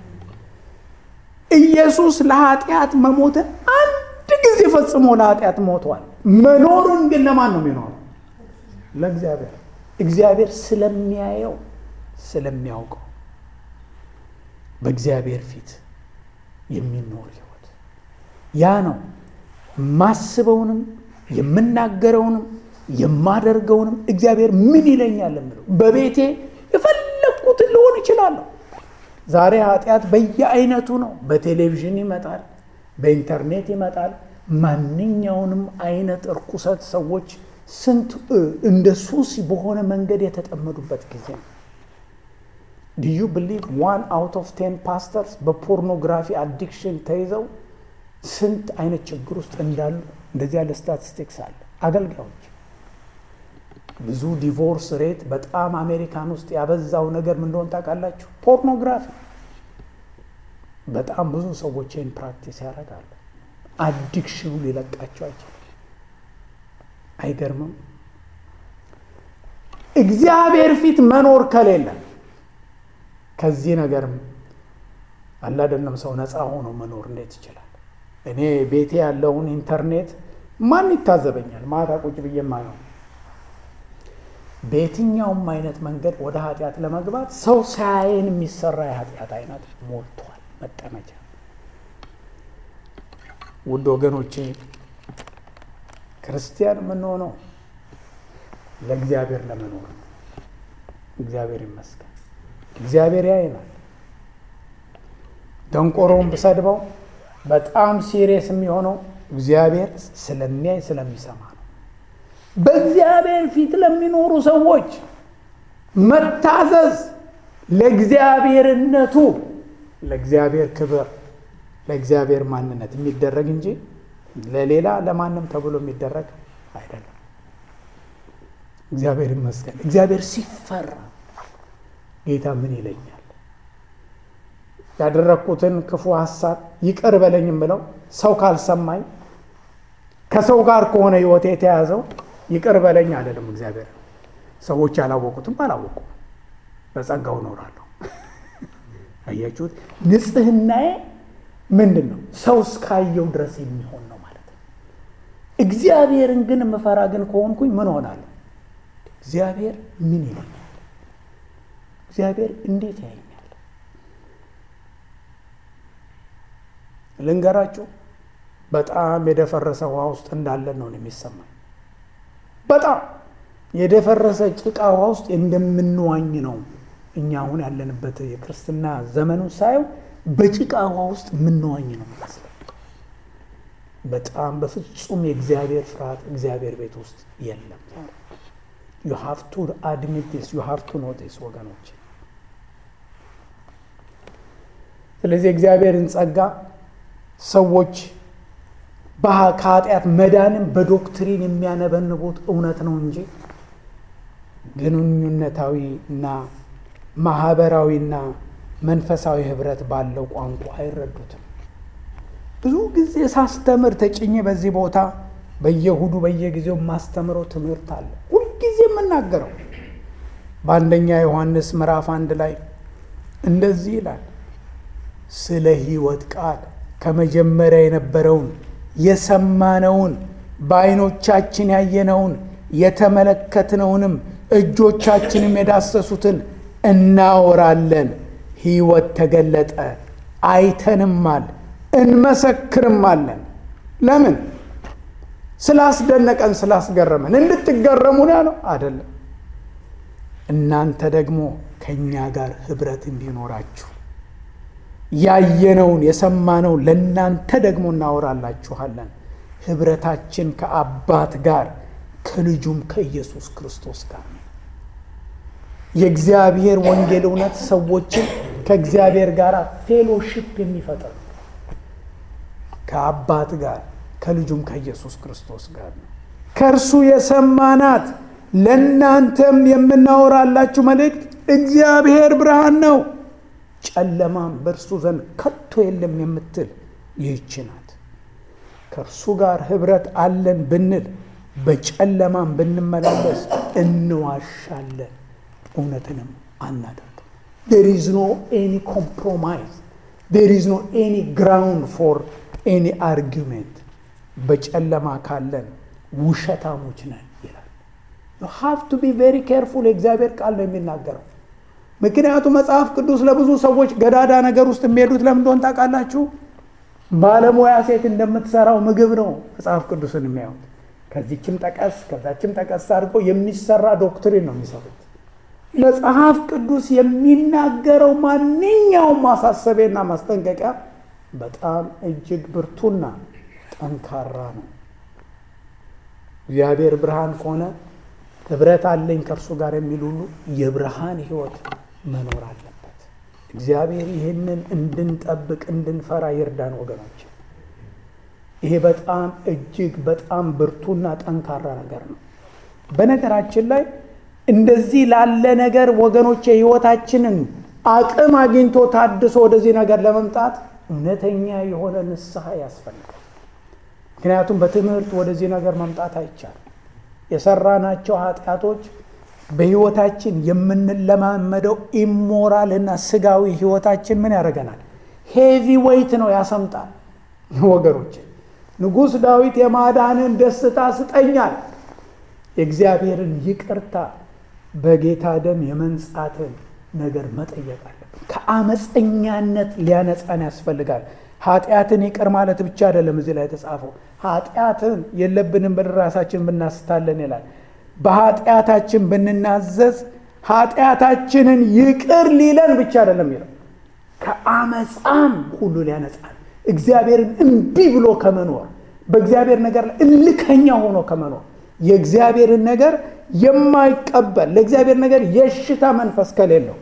ኢየሱስ ለኃጢአት መሞትን አንድ ጊዜ ፈጽሞ ለኃጢአት ሞቷል። መኖርን ግን ለማን ነው የሚኖረው? ለእግዚአብሔር። እግዚአብሔር ስለሚያየው ስለሚያውቀው በእግዚአብሔር ፊት የሚኖር ህይወት ያ ነው። ማስበውንም የምናገረውንም የማደርገውንም እግዚአብሔር ምን ይለኛል የምለው በቤቴ የፈለግኩትን ልሆን እችላለሁ። ዛሬ ኃጢአት በየአይነቱ ነው። በቴሌቪዥን ይመጣል፣ በኢንተርኔት ይመጣል። ማንኛውንም አይነት እርኩሰት ሰዎች ስንት እንደ ሱስ በሆነ መንገድ የተጠመዱበት ጊዜ ነው። ዲዩ ብሊቭ ዋን አውት ኦፍ ቴን ፓስተርስ በፖርኖግራፊ አዲክሽን ተይዘው ስንት አይነት ችግር ውስጥ እንዳሉ እንደዚህ ያለ ስታቲስቲክስ አለ። አገልጋዮች ብዙ ዲቮርስ ሬት በጣም አሜሪካን ውስጥ ያበዛው ነገር ምን እንደሆነ ታውቃላችሁ? ፖርኖግራፊ። በጣም ብዙ ሰዎች ይህን ፕራክቲስ ያደርጋሉ። አዲክሽኑ ሊለቃቸው አይችልም። አይገርምም? እግዚአብሔር ፊት መኖር ከሌለ ከዚህ ነገርም አላደለም ሰው ነፃ ሆኖ መኖር እንዴት ይችላል? እኔ ቤቴ ያለውን ኢንተርኔት ማን ይታዘበኛል? ማታ ቁጭ ብዬ ማየው በየትኛውም አይነት መንገድ ወደ ኃጢአት ለመግባት ሰው ሳያየን የሚሰራ የኃጢአት አይነት ሞልቷል። መጠመጃ ውድ ወገኖቼ ክርስቲያን የምንሆነው ለእግዚአብሔር ለመኖር ነው። እግዚአብሔር ይመስገን። እግዚአብሔር ያየናል። ደንቆሮውን ብሰድበው በጣም ሲሪየስ የሚሆነው እግዚአብሔር ስለሚያይ ስለሚሰማ ነው። በእግዚአብሔር ፊት ለሚኖሩ ሰዎች መታዘዝ ለእግዚአብሔርነቱ፣ ለእግዚአብሔር ክብር፣ ለእግዚአብሔር ማንነት የሚደረግ እንጂ ለሌላ ለማንም ተብሎ የሚደረግ አይደለም። እግዚአብሔር ይመስገን። እግዚአብሔር ሲፈራ ጌታ ምን ይለኛል? ያደረግኩትን ክፉ ሀሳብ ይቅር በለኝም ብለው ሰው ካልሰማኝ ከሰው ጋር ከሆነ ሕይወቴ የተያዘው ይቅር በለኝ አይደለም። እግዚአብሔር ሰዎች ያላወቁትም አላወቁም፣ በጸጋው እኖራለሁ። አያችሁት? ንጽህናዬ ምንድን ነው? ሰው እስካየው ድረስ የሚሆን ነው ማለት ነው። እግዚአብሔርን ግን የምፈራ ግን ከሆንኩኝ ምን ሆናለሁ? እግዚአብሔር ምን ይለኛል? እግዚአብሔር እንዴት ያየኛል? ልንገራችሁ፣ በጣም የደፈረሰ ውሃ ውስጥ እንዳለን ነው የሚሰማኝ። በጣም የደፈረሰ ጭቃ ውሃ ውስጥ እንደምንዋኝ ነው እኛ አሁን ያለንበት የክርስትና ዘመኑን ሳየው በጭቃ ውሃ ውስጥ የምንዋኝ ነው የሚመስለው። በጣም በፍጹም የእግዚአብሔር ፍርሃት እግዚአብሔር ቤት ውስጥ የለም። ዩ ሃቭ ቱ አድሚት ዲስ ዩ ሃቭ ቱ ኖቲስ ወገኖች። ስለዚህ እግዚአብሔርን ጸጋ ሰዎች ከኃጢአት መዳንም በዶክትሪን የሚያነበንቡት እውነት ነው እንጂ ግንኙነታዊ እና ማህበራዊና መንፈሳዊ ህብረት ባለው ቋንቋ አይረዱትም። ብዙ ጊዜ ሳስተምር ተጭኜ በዚህ ቦታ በየእሁዱ በየጊዜው የማስተምረው ትምህርት አለ። ሁልጊዜ የምናገረው በአንደኛ ዮሐንስ ምዕራፍ አንድ ላይ እንደዚህ ይላል፣ ስለ ሕይወት ቃል ከመጀመሪያ የነበረውን የሰማነውን በዓይኖቻችን ያየነውን የተመለከትነውንም እጆቻችንም የዳሰሱትን እናወራለን። ሕይወት ተገለጠ፣ አይተንማል፣ እንመሰክርማለን። ለምን? ስላስደነቀን፣ ስላስገረመን። እንድትገረሙ ነው ያለው አይደለም። እናንተ ደግሞ ከእኛ ጋር ህብረት እንዲኖራችሁ ያየነውን የሰማነውን ለእናንተ ደግሞ እናወራላችኋለን። ህብረታችን ከአባት ጋር ከልጁም ከኢየሱስ ክርስቶስ ጋር ነው። የእግዚአብሔር ወንጌል እውነት ሰዎችን ከእግዚአብሔር ጋር ፌሎሺፕ የሚፈጥር ነው። ከአባት ጋር ከልጁም ከኢየሱስ ክርስቶስ ጋር ነው። ከእርሱ የሰማናት ለእናንተም የምናወራላችሁ መልእክት እግዚአብሔር ብርሃን ነው፣ ጨለማም በእርሱ ዘንድ ከቶ የለም የምትል ይህች ናት። ከእርሱ ጋር ህብረት አለን ብንል በጨለማም ብንመላለስ እንዋሻለን፣ እውነትንም አናደርግም። ዴር ኢዝ ኖ ኤኒ ኮምፕሮማይዝ ዴር ኢዝ ኖ ኤኒ ግራውንድ ፎር ኤኒ አርጊሜንት። በጨለማ ካለን ውሸታሞች ነን ይላል። ዩ ሃቭ ቱ ቢ ቬሪ ኬርፉል። የእግዚአብሔር ቃል ነው የሚናገረው። ምክንያቱም መጽሐፍ ቅዱስ ለብዙ ሰዎች ገዳዳ ነገር ውስጥ የሚሄዱት ለምን እንደሆነ ታውቃላችሁ? ባለሙያ ሴት እንደምትሰራው ምግብ ነው መጽሐፍ ቅዱስን የሚያዩት። ከዚችም ጠቀስ ከዛችም ጠቀስ አድርገው የሚሰራ ዶክትሪን ነው የሚሰሩት። መጽሐፍ ቅዱስ የሚናገረው ማንኛውም ማሳሰቢያና ማስጠንቀቂያ በጣም እጅግ ብርቱና ጠንካራ ነው። እግዚአብሔር ብርሃን ከሆነ ህብረት አለኝ ከእርሱ ጋር የሚል ሁሉ የብርሃን ህይወት መኖር አለበት። እግዚአብሔር ይህንን እንድንጠብቅ እንድንፈራ ይርዳን ወገኖች። ይሄ በጣም እጅግ በጣም ብርቱና ጠንካራ ነገር ነው። በነገራችን ላይ እንደዚህ ላለ ነገር ወገኖች የህይወታችንን አቅም አግኝቶ ታድሶ ወደዚህ ነገር ለመምጣት እውነተኛ የሆነ ንስሐ ያስፈልጋል። ምክንያቱም በትምህርት ወደዚህ ነገር መምጣት አይቻልም። የሰራናቸው ኃጢአቶች በህይወታችን የምንለማመደው ኢሞራል እና ስጋዊ ህይወታችን ምን ያደርገናል? ሄቪ ዌይት ነው ያሰምጣል። ወገኖች ንጉሥ ዳዊት የማዳንን ደስታ ስጠኛል፣ የእግዚአብሔርን ይቅርታ በጌታ ደም የመንጻትን ነገር መጠየቅ አለብን። ከአመፀኛነት ሊያነጻን ያስፈልጋል። ኃጢአትን ይቅር ማለት ብቻ አይደለም እዚህ ላይ የተጻፈው ኃጢአትን የለብንም ብለን ራሳችን ብናስታለን ይላል። በኃጢአታችን ብንናዘዝ ኃጢአታችንን ይቅር ሊለን ብቻ አይደለም ይለው ከአመፃም ሁሉ ሊያነጻን እግዚአብሔርን እምቢ ብሎ ከመኖር በእግዚአብሔር ነገር ላይ እልከኛ ሆኖ ከመኖር የእግዚአብሔርን ነገር የማይቀበል ለእግዚአብሔር ነገር የሽታ መንፈስ ከሌለው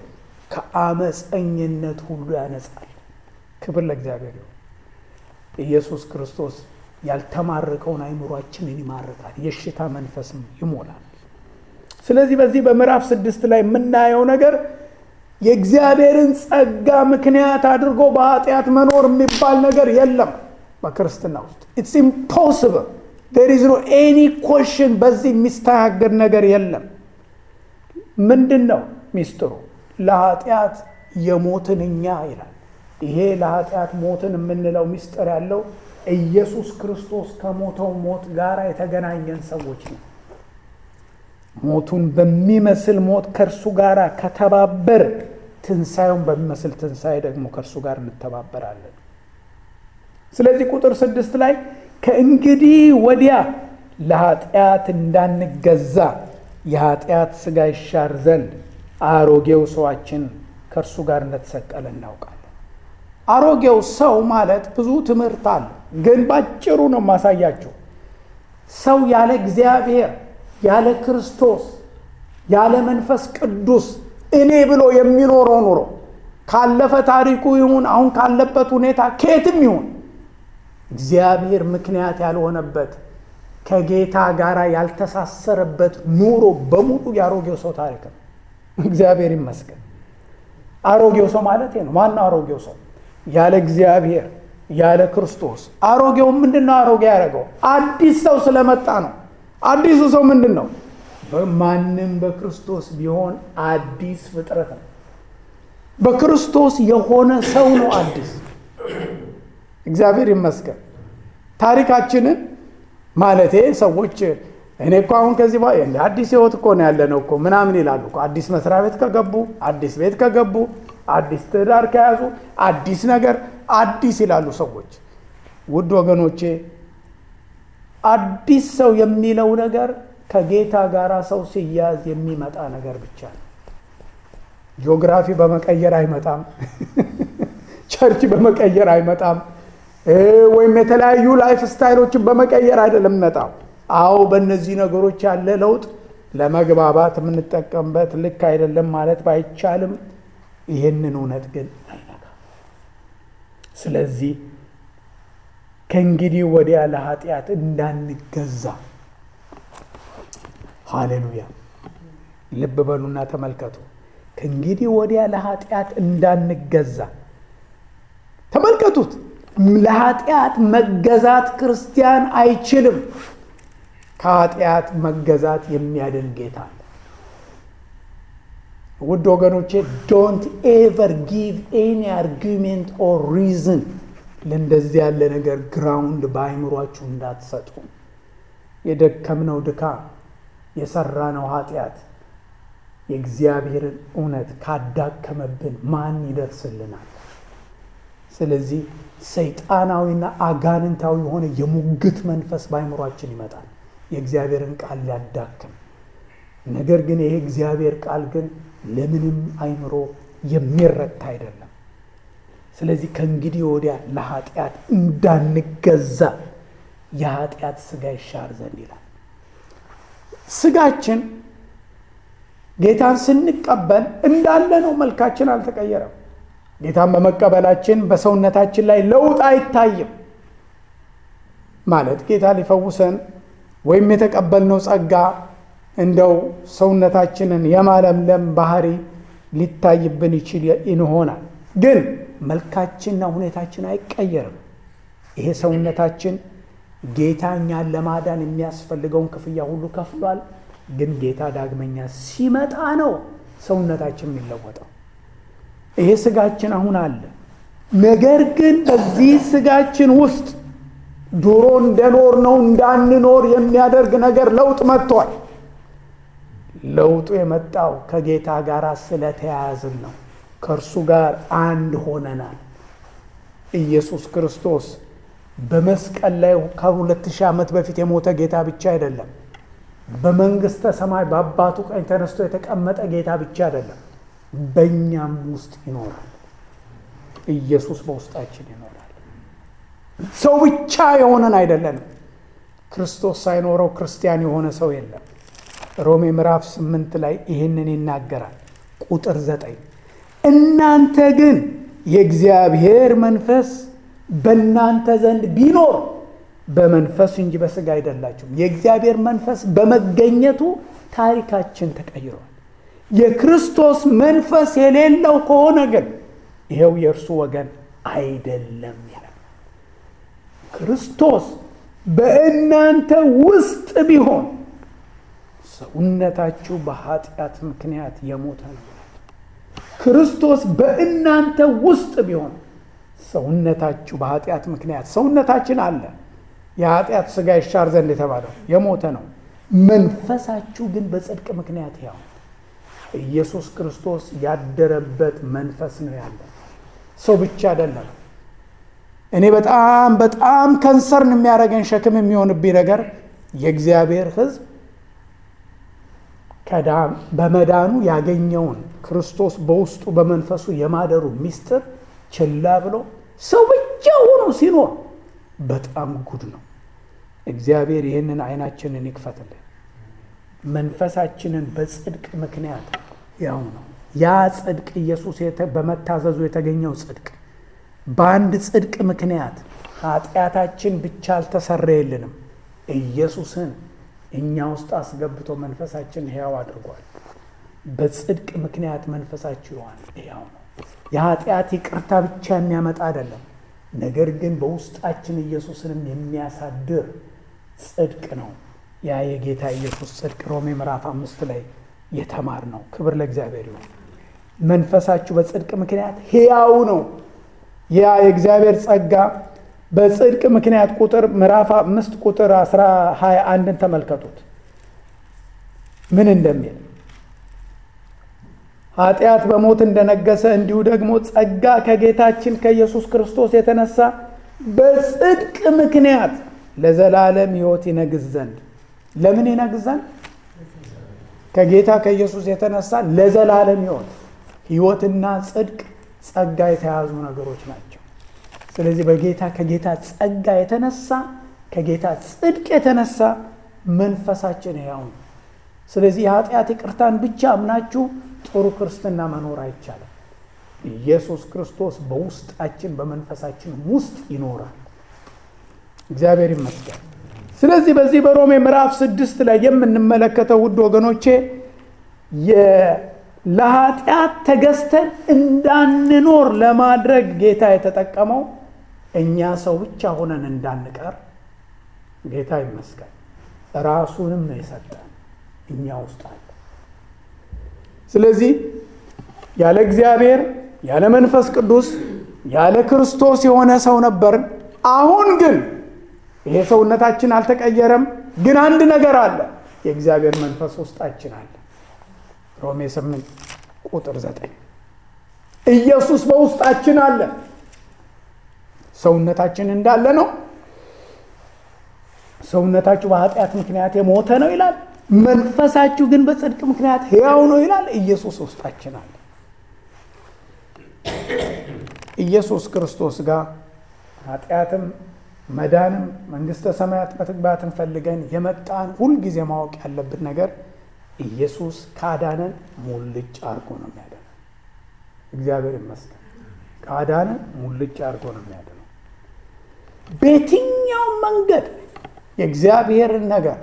ከአመፀኝነት ሁሉ ያነጻል። ክብር ለእግዚአብሔር ይሁን። ኢየሱስ ክርስቶስ ያልተማረከውን አይምሯችንን ይማርካል፣ የሽታ መንፈስም ይሞላል። ስለዚህ በዚህ በምዕራፍ ስድስት ላይ የምናየው ነገር የእግዚአብሔርን ጸጋ ምክንያት አድርጎ በኃጢአት መኖር የሚባል ነገር የለም በክርስትና ውስጥ ኢትስ ኢምፖስብል ዴር ኢዝ ኖ ኤኒ ኮሽን በዚህ የሚስተናገድ ነገር የለም ምንድን ነው ሚስጥሩ ለኃጢአት የሞትን እኛ ይላል ይሄ ለኃጢአት ሞትን የምንለው ሚስጥር ያለው ኢየሱስ ክርስቶስ ከሞተው ሞት ጋር የተገናኘን ሰዎች ነው ሞቱን በሚመስል ሞት ከእርሱ ጋር ከተባበር ትንሣኤውን በሚመስል ትንሣኤ ደግሞ ከእርሱ ጋር እንተባበራለን ስለዚህ ቁጥር ስድስት ላይ ከእንግዲህ ወዲያ ለኃጢአት እንዳንገዛ የኃጢአት ሥጋ ይሻር ዘንድ አሮጌው ሰዋችን ከእርሱ ጋር እንደተሰቀለ እናውቃለን አሮጌው ሰው ማለት ብዙ ትምህርት አለ ግን ባጭሩ ነው ማሳያቸው ሰው ያለ እግዚአብሔር ያለ ክርስቶስ ያለ መንፈስ ቅዱስ እኔ ብሎ የሚኖረው ኑሮ ካለፈ ታሪኩ ይሁን አሁን ካለበት ሁኔታ ከየትም ይሁን እግዚአብሔር ምክንያት ያልሆነበት ከጌታ ጋር ያልተሳሰረበት ኑሮ በሙሉ የአሮጌው ሰው ታሪክ ነው እግዚአብሔር ይመስገን አሮጌው ሰው ማለት ነው ማነው አሮጌው ሰው ያለ እግዚአብሔር ያለ ክርስቶስ አሮጌው ምንድን ነው አሮጌ ያደረገው አዲስ ሰው ስለመጣ ነው አዲሱ ሰው ምንድን ነው ማንም በክርስቶስ ቢሆን አዲስ ፍጥረት ነው በክርስቶስ የሆነ ሰው ነው አዲስ እግዚአብሔር ይመስገን ታሪካችንን ማለቴ ሰዎች እኔ እኮ አሁን ከዚህ በኋላ አዲስ ህይወት እኮ ነው ያለነው እኮ ምናምን ይላሉ እኮ አዲስ መስሪያ ቤት ከገቡ አዲስ ቤት ከገቡ አዲስ ትዳር ከያዙ አዲስ ነገር አዲስ ይላሉ ሰዎች ውድ ወገኖቼ አዲስ ሰው የሚለው ነገር ከጌታ ጋር ሰው ሲያዝ የሚመጣ ነገር ብቻ ነው ጂኦግራፊ በመቀየር አይመጣም ቸርች በመቀየር አይመጣም ወይም የተለያዩ ላይፍ ስታይሎችን በመቀየር አይደለም መጣው አዎ በእነዚህ ነገሮች ያለ ለውጥ ለመግባባት የምንጠቀምበት ልክ አይደለም ማለት ባይቻልም ይህንን እውነት ግን አይነካም ስለዚህ ከእንግዲህ ወዲያ ለኃጢአት እንዳንገዛ ሃሌሉያ ልብ በሉና ተመልከቱ ከእንግዲህ ወዲያ ለኃጢአት እንዳንገዛ ተመልከቱት ለኃጢአት መገዛት ክርስቲያን አይችልም ከኃጢአት መገዛት የሚያድን ጌታ አለ ውድ ወገኖቼ ዶንት ኤቨር ጊቭ ኤኒ አርጊሜንት ኦር ሪዝን ለእንደዚህ ያለ ነገር ግራውንድ በአይምሯችሁ እንዳትሰጡ የደከምነው ድካም የሰራነው ኃጢአት የእግዚአብሔርን እውነት ካዳከመብን ማን ይደርስልናል ስለዚህ ሰይጣናዊና አጋንንታዊ የሆነ የሙግት መንፈስ በአይምሯችን ይመጣል የእግዚአብሔርን ቃል ሊያዳክም ነገር ግን ይሄ እግዚአብሔር ቃል ግን ለምንም አይምሮ የሚረታ አይደለም ስለዚህ ከእንግዲህ ወዲያ ለኃጢአት እንዳንገዛ የኃጢአት ስጋ ይሻር ዘንድ ይላል ስጋችን ጌታን ስንቀበል እንዳለ ነው መልካችን አልተቀየረም ጌታን በመቀበላችን በሰውነታችን ላይ ለውጥ አይታይም ማለት ጌታ ሊፈውሰን ወይም የተቀበልነው ጸጋ እንደው ሰውነታችንን የማለምለም ባህሪ ሊታይብን ይችል ይሆናል። ግን መልካችንና ሁኔታችን አይቀየርም። ይሄ ሰውነታችን ጌታ እኛን ለማዳን የሚያስፈልገውን ክፍያ ሁሉ ከፍሏል። ግን ጌታ ዳግመኛ ሲመጣ ነው ሰውነታችን የሚለወጠው። ይሄ ስጋችን አሁን አለ። ነገር ግን በዚህ ስጋችን ውስጥ ድሮ እንደኖር ነው እንዳንኖር የሚያደርግ ነገር ለውጥ መጥቷል። ለውጡ የመጣው ከጌታ ጋር ስለተያያዝን ነው። ከእርሱ ጋር አንድ ሆነናል። ኢየሱስ ክርስቶስ በመስቀል ላይ ከሁለት ሺህ ዓመት በፊት የሞተ ጌታ ብቻ አይደለም። በመንግሥተ ሰማይ በአባቱ ቀኝ ተነስቶ የተቀመጠ ጌታ ብቻ አይደለም። በእኛም ውስጥ ይኖራል። ኢየሱስ በውስጣችን ይኖራል። ሰው ብቻ የሆነን አይደለንም። ክርስቶስ ሳይኖረው ክርስቲያን የሆነ ሰው የለም። ሮሜ ምዕራፍ ስምንት ላይ ይህንን ይናገራል። ቁጥር ዘጠኝ እናንተ ግን የእግዚአብሔር መንፈስ በእናንተ ዘንድ ቢኖር በመንፈስ እንጂ በሥጋ አይደላችሁም። የእግዚአብሔር መንፈስ በመገኘቱ ታሪካችን ተቀይሯል። የክርስቶስ መንፈስ የሌለው ከሆነ ግን ይኸው የእርሱ ወገን አይደለም ይላል። ክርስቶስ በእናንተ ውስጥ ቢሆን ሰውነታችሁ በኃጢአት ምክንያት የሞተ ነው። ክርስቶስ በእናንተ ውስጥ ቢሆን ሰውነታችሁ በኃጢአት ምክንያት ሰውነታችን አለ። የኃጢአት ሥጋ ይሻር ዘንድ የተባለው የሞተ ነው። መንፈሳችሁ ግን በጽድቅ ምክንያት ያው ኢየሱስ ክርስቶስ ያደረበት መንፈስ ነው ያለ ሰው ብቻ አይደለም። እኔ በጣም በጣም ከንሰርን የሚያደርገን ሸክም የሚሆንብኝ ነገር የእግዚአብሔር ሕዝብ በመዳኑ ያገኘውን ክርስቶስ በውስጡ በመንፈሱ የማደሩ ምስጢር ችላ ብሎ ሰው ብቻ ሆኖ ሲኖር በጣም ጉድ ነው። እግዚአብሔር ይህንን አይናችንን ይክፈትልን። መንፈሳችንን በጽድቅ ምክንያት ያው ነው። ያ ጽድቅ ኢየሱስ በመታዘዙ የተገኘው ጽድቅ በአንድ ጽድቅ ምክንያት ኃጢአታችን ብቻ አልተሰረየልንም። ኢየሱስን እኛ ውስጥ አስገብቶ መንፈሳችን ሕያው አድርጓል። በጽድቅ ምክንያት መንፈሳችሁ ይሆን ሕያው ነው። የኃጢአት ይቅርታ ብቻ የሚያመጣ አይደለም፣ ነገር ግን በውስጣችን ኢየሱስንም የሚያሳድር ጽድቅ ነው። ያ የጌታ ኢየሱስ ጽድቅ ሮሜ ምዕራፍ አምስት ላይ የተማር ነው። ክብር ለእግዚአብሔር ይሁን። መንፈሳችሁ በጽድቅ ምክንያት ሕያው ነው። ያ የእግዚአብሔር ጸጋ በጽድቅ ምክንያት ቁጥር ምዕራፍ አምስት ቁጥር አስራ ሀያ አንድን ተመልከቱት ምን እንደሚል ኃጢአት በሞት እንደነገሰ እንዲሁ ደግሞ ጸጋ ከጌታችን ከኢየሱስ ክርስቶስ የተነሳ በጽድቅ ምክንያት ለዘላለም ሕይወት ይነግስ ዘንድ ለምን ይነግስ ዘንድ ከጌታ ከኢየሱስ የተነሳ ለዘላለም ሕይወት ሕይወትና ጽድቅ ጸጋ የተያዙ ነገሮች ናቸው። ስለዚህ በጌታ ከጌታ ጸጋ የተነሳ ከጌታ ጽድቅ የተነሳ መንፈሳችን ሕያው ነው። ስለዚህ የኃጢአት ይቅርታን ብቻ አምናችሁ ጥሩ ክርስትና መኖር አይቻልም። ኢየሱስ ክርስቶስ በውስጣችን በመንፈሳችን ውስጥ ይኖራል። እግዚአብሔር ይመስገን። ስለዚህ በዚህ በሮሜ ምዕራፍ ስድስት ላይ የምንመለከተው ውድ ወገኖቼ ለኃጢአት ተገዝተን እንዳንኖር ለማድረግ ጌታ የተጠቀመው እኛ ሰው ብቻ ሆነን እንዳንቀር ጌታ ይመስገን ራሱንም ነው የሰጠን እኛ ውስጥ አለ። ስለዚህ ያለ እግዚአብሔር ያለ መንፈስ ቅዱስ ያለ ክርስቶስ የሆነ ሰው ነበርን። አሁን ግን ይሄ ሰውነታችን አልተቀየረም። ግን አንድ ነገር አለ፣ የእግዚአብሔር መንፈስ ውስጣችን አለ። ሮሜ 8 ቁጥር 9 ኢየሱስ በውስጣችን አለ። ሰውነታችን እንዳለ ነው። ሰውነታችሁ በኃጢአት ምክንያት የሞተ ነው ይላል። መንፈሳችሁ ግን በጽድቅ ምክንያት ሕያው ነው ይላል። ኢየሱስ ውስጣችን አለ። ኢየሱስ ክርስቶስ ጋር ኃጢአትም መዳንም መንግሥተ ሰማያት መግባትን ፈልገን የመጣን ሁልጊዜ ማወቅ ያለብን ነገር ኢየሱስ ካዳነን ሙልጭ አድርጎ ነው የሚያደነው። እግዚአብሔር ይመስገን። ካዳነን ሙልጭ አድርጎ ነው የሚያደነው። በየትኛው መንገድ የእግዚአብሔርን ነገር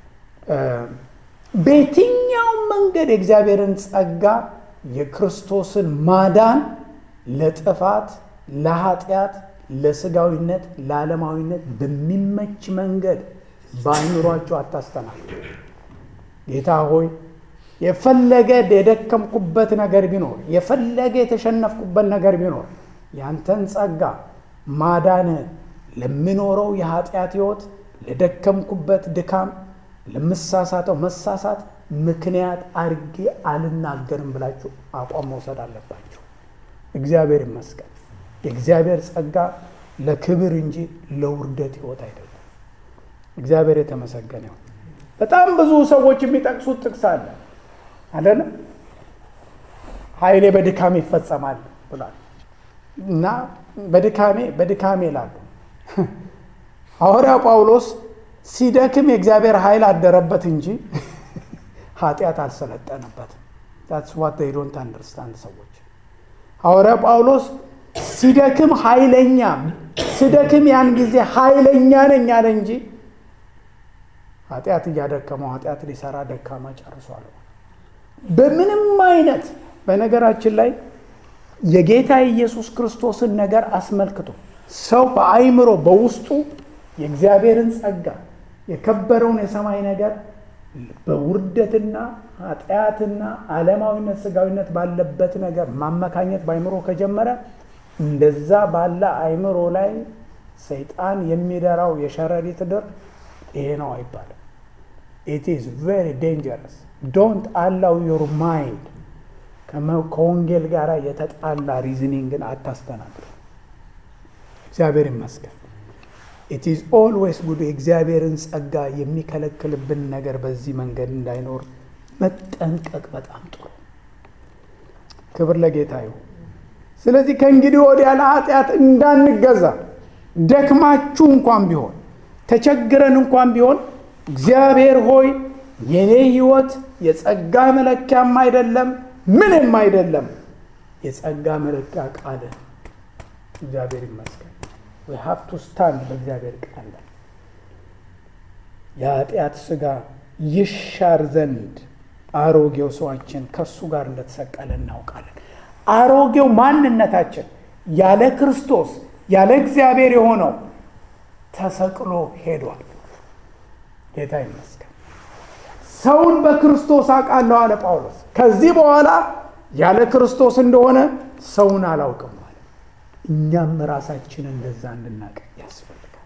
በየትኛው መንገድ የእግዚአብሔርን ጸጋ የክርስቶስን ማዳን ለጥፋት፣ ለኃጢአት፣ ለስጋዊነት፣ ለዓለማዊነት በሚመች መንገድ በአይምሯቸው አታስተናግዱ። ጌታ ሆይ የፈለገ የደከምኩበት ነገር ቢኖር የፈለገ የተሸነፍኩበት ነገር ቢኖር ያንተን ጸጋ ማዳንህን ለምኖረው የኃጢአት ሕይወት ለደከምኩበት ድካም ለምሳሳተው መሳሳት ምክንያት አድርጌ አልናገርም ብላችሁ አቋም መውሰድ አለባችሁ። እግዚአብሔር ይመስገን። የእግዚአብሔር ጸጋ ለክብር እንጂ ለውርደት ሕይወት አይደለም። እግዚአብሔር የተመሰገነ ይሁን። በጣም ብዙ ሰዎች የሚጠቅሱት ጥቅስ አለ አይደለም። ኃይሌ በድካሜ ይፈጸማል ብሏል እና በድካሜ በድካሜ ይላሉ። ሐዋርያው ጳውሎስ ሲደክም የእግዚአብሔር ኃይል አደረበት እንጂ ኃጢአት አልሰለጠነበትም። ታትስ ዋት ዴይ ዶንት አንደርስታንድ ሰዎች። ሐዋርያው ጳውሎስ ሲደክም ኃይለኛ ሲደክም ያን ጊዜ ኃይለኛ ነኝ አለ እንጂ ኃጢአት እያደከመው ኃጢአት ሊሰራ ደካማ ጨርሷል። በምንም አይነት በነገራችን ላይ የጌታ ኢየሱስ ክርስቶስን ነገር አስመልክቶ ሰው በአይምሮ በውስጡ የእግዚአብሔርን ጸጋ የከበረውን የሰማይ ነገር በውርደትና ኃጢአትና ዓለማዊነት ስጋዊነት ባለበት ነገር ማመካኘት በአይምሮ ከጀመረ እንደዛ ባለ አይምሮ ላይ ሰይጣን የሚደራው የሸረሪት ድር ይሄ ነው አይባልም። ኢት ኢዝ ቬሪ ዴንጀረስ ዶንት አላው ዮር ማይንድ ከወንጌል ጋር የተጣላ ሪዝኒንግን አታስተናግዱ። እግዚአብሔር ይመስገን። ኢት ኢዝ ኦልዌይስ ጉድ የእግዚአብሔርን ጸጋ የሚከለክልብን ነገር በዚህ መንገድ እንዳይኖር መጠንቀቅ በጣም ጥሩ። ክብር ለጌታ ይሁን። ስለዚህ ከእንግዲህ ወዲያ ለኃጢአት እንዳንገዛ ደክማችሁ እንኳን ቢሆን ተቸግረን እንኳን ቢሆን እግዚአብሔር ሆይ የኔ ሕይወት የጸጋ መለኪያም አይደለም ምንም አይደለም፣ የጸጋ መለኪያ ቃል እግዚአብሔር ይመስገን። ዊ ሃቭ ቱ ስታንድ በእግዚአብሔር ቃል ላይ የኃጢአት ሥጋ ይሻር ዘንድ አሮጌው ሰዋችን ከእሱ ጋር እንደተሰቀለ እናውቃለን። አሮጌው ማንነታችን ያለ ክርስቶስ ያለ እግዚአብሔር የሆነው ተሰቅሎ ሄዷል። ጌታ ይመስገን። ሰውን በክርስቶስ አውቃለሁ አለ ጳውሎስ። ከዚህ በኋላ ያለ ክርስቶስ እንደሆነ ሰውን አላውቅም አለ። እኛም ራሳችንን እንደዛ እንድናውቅ ያስፈልጋል።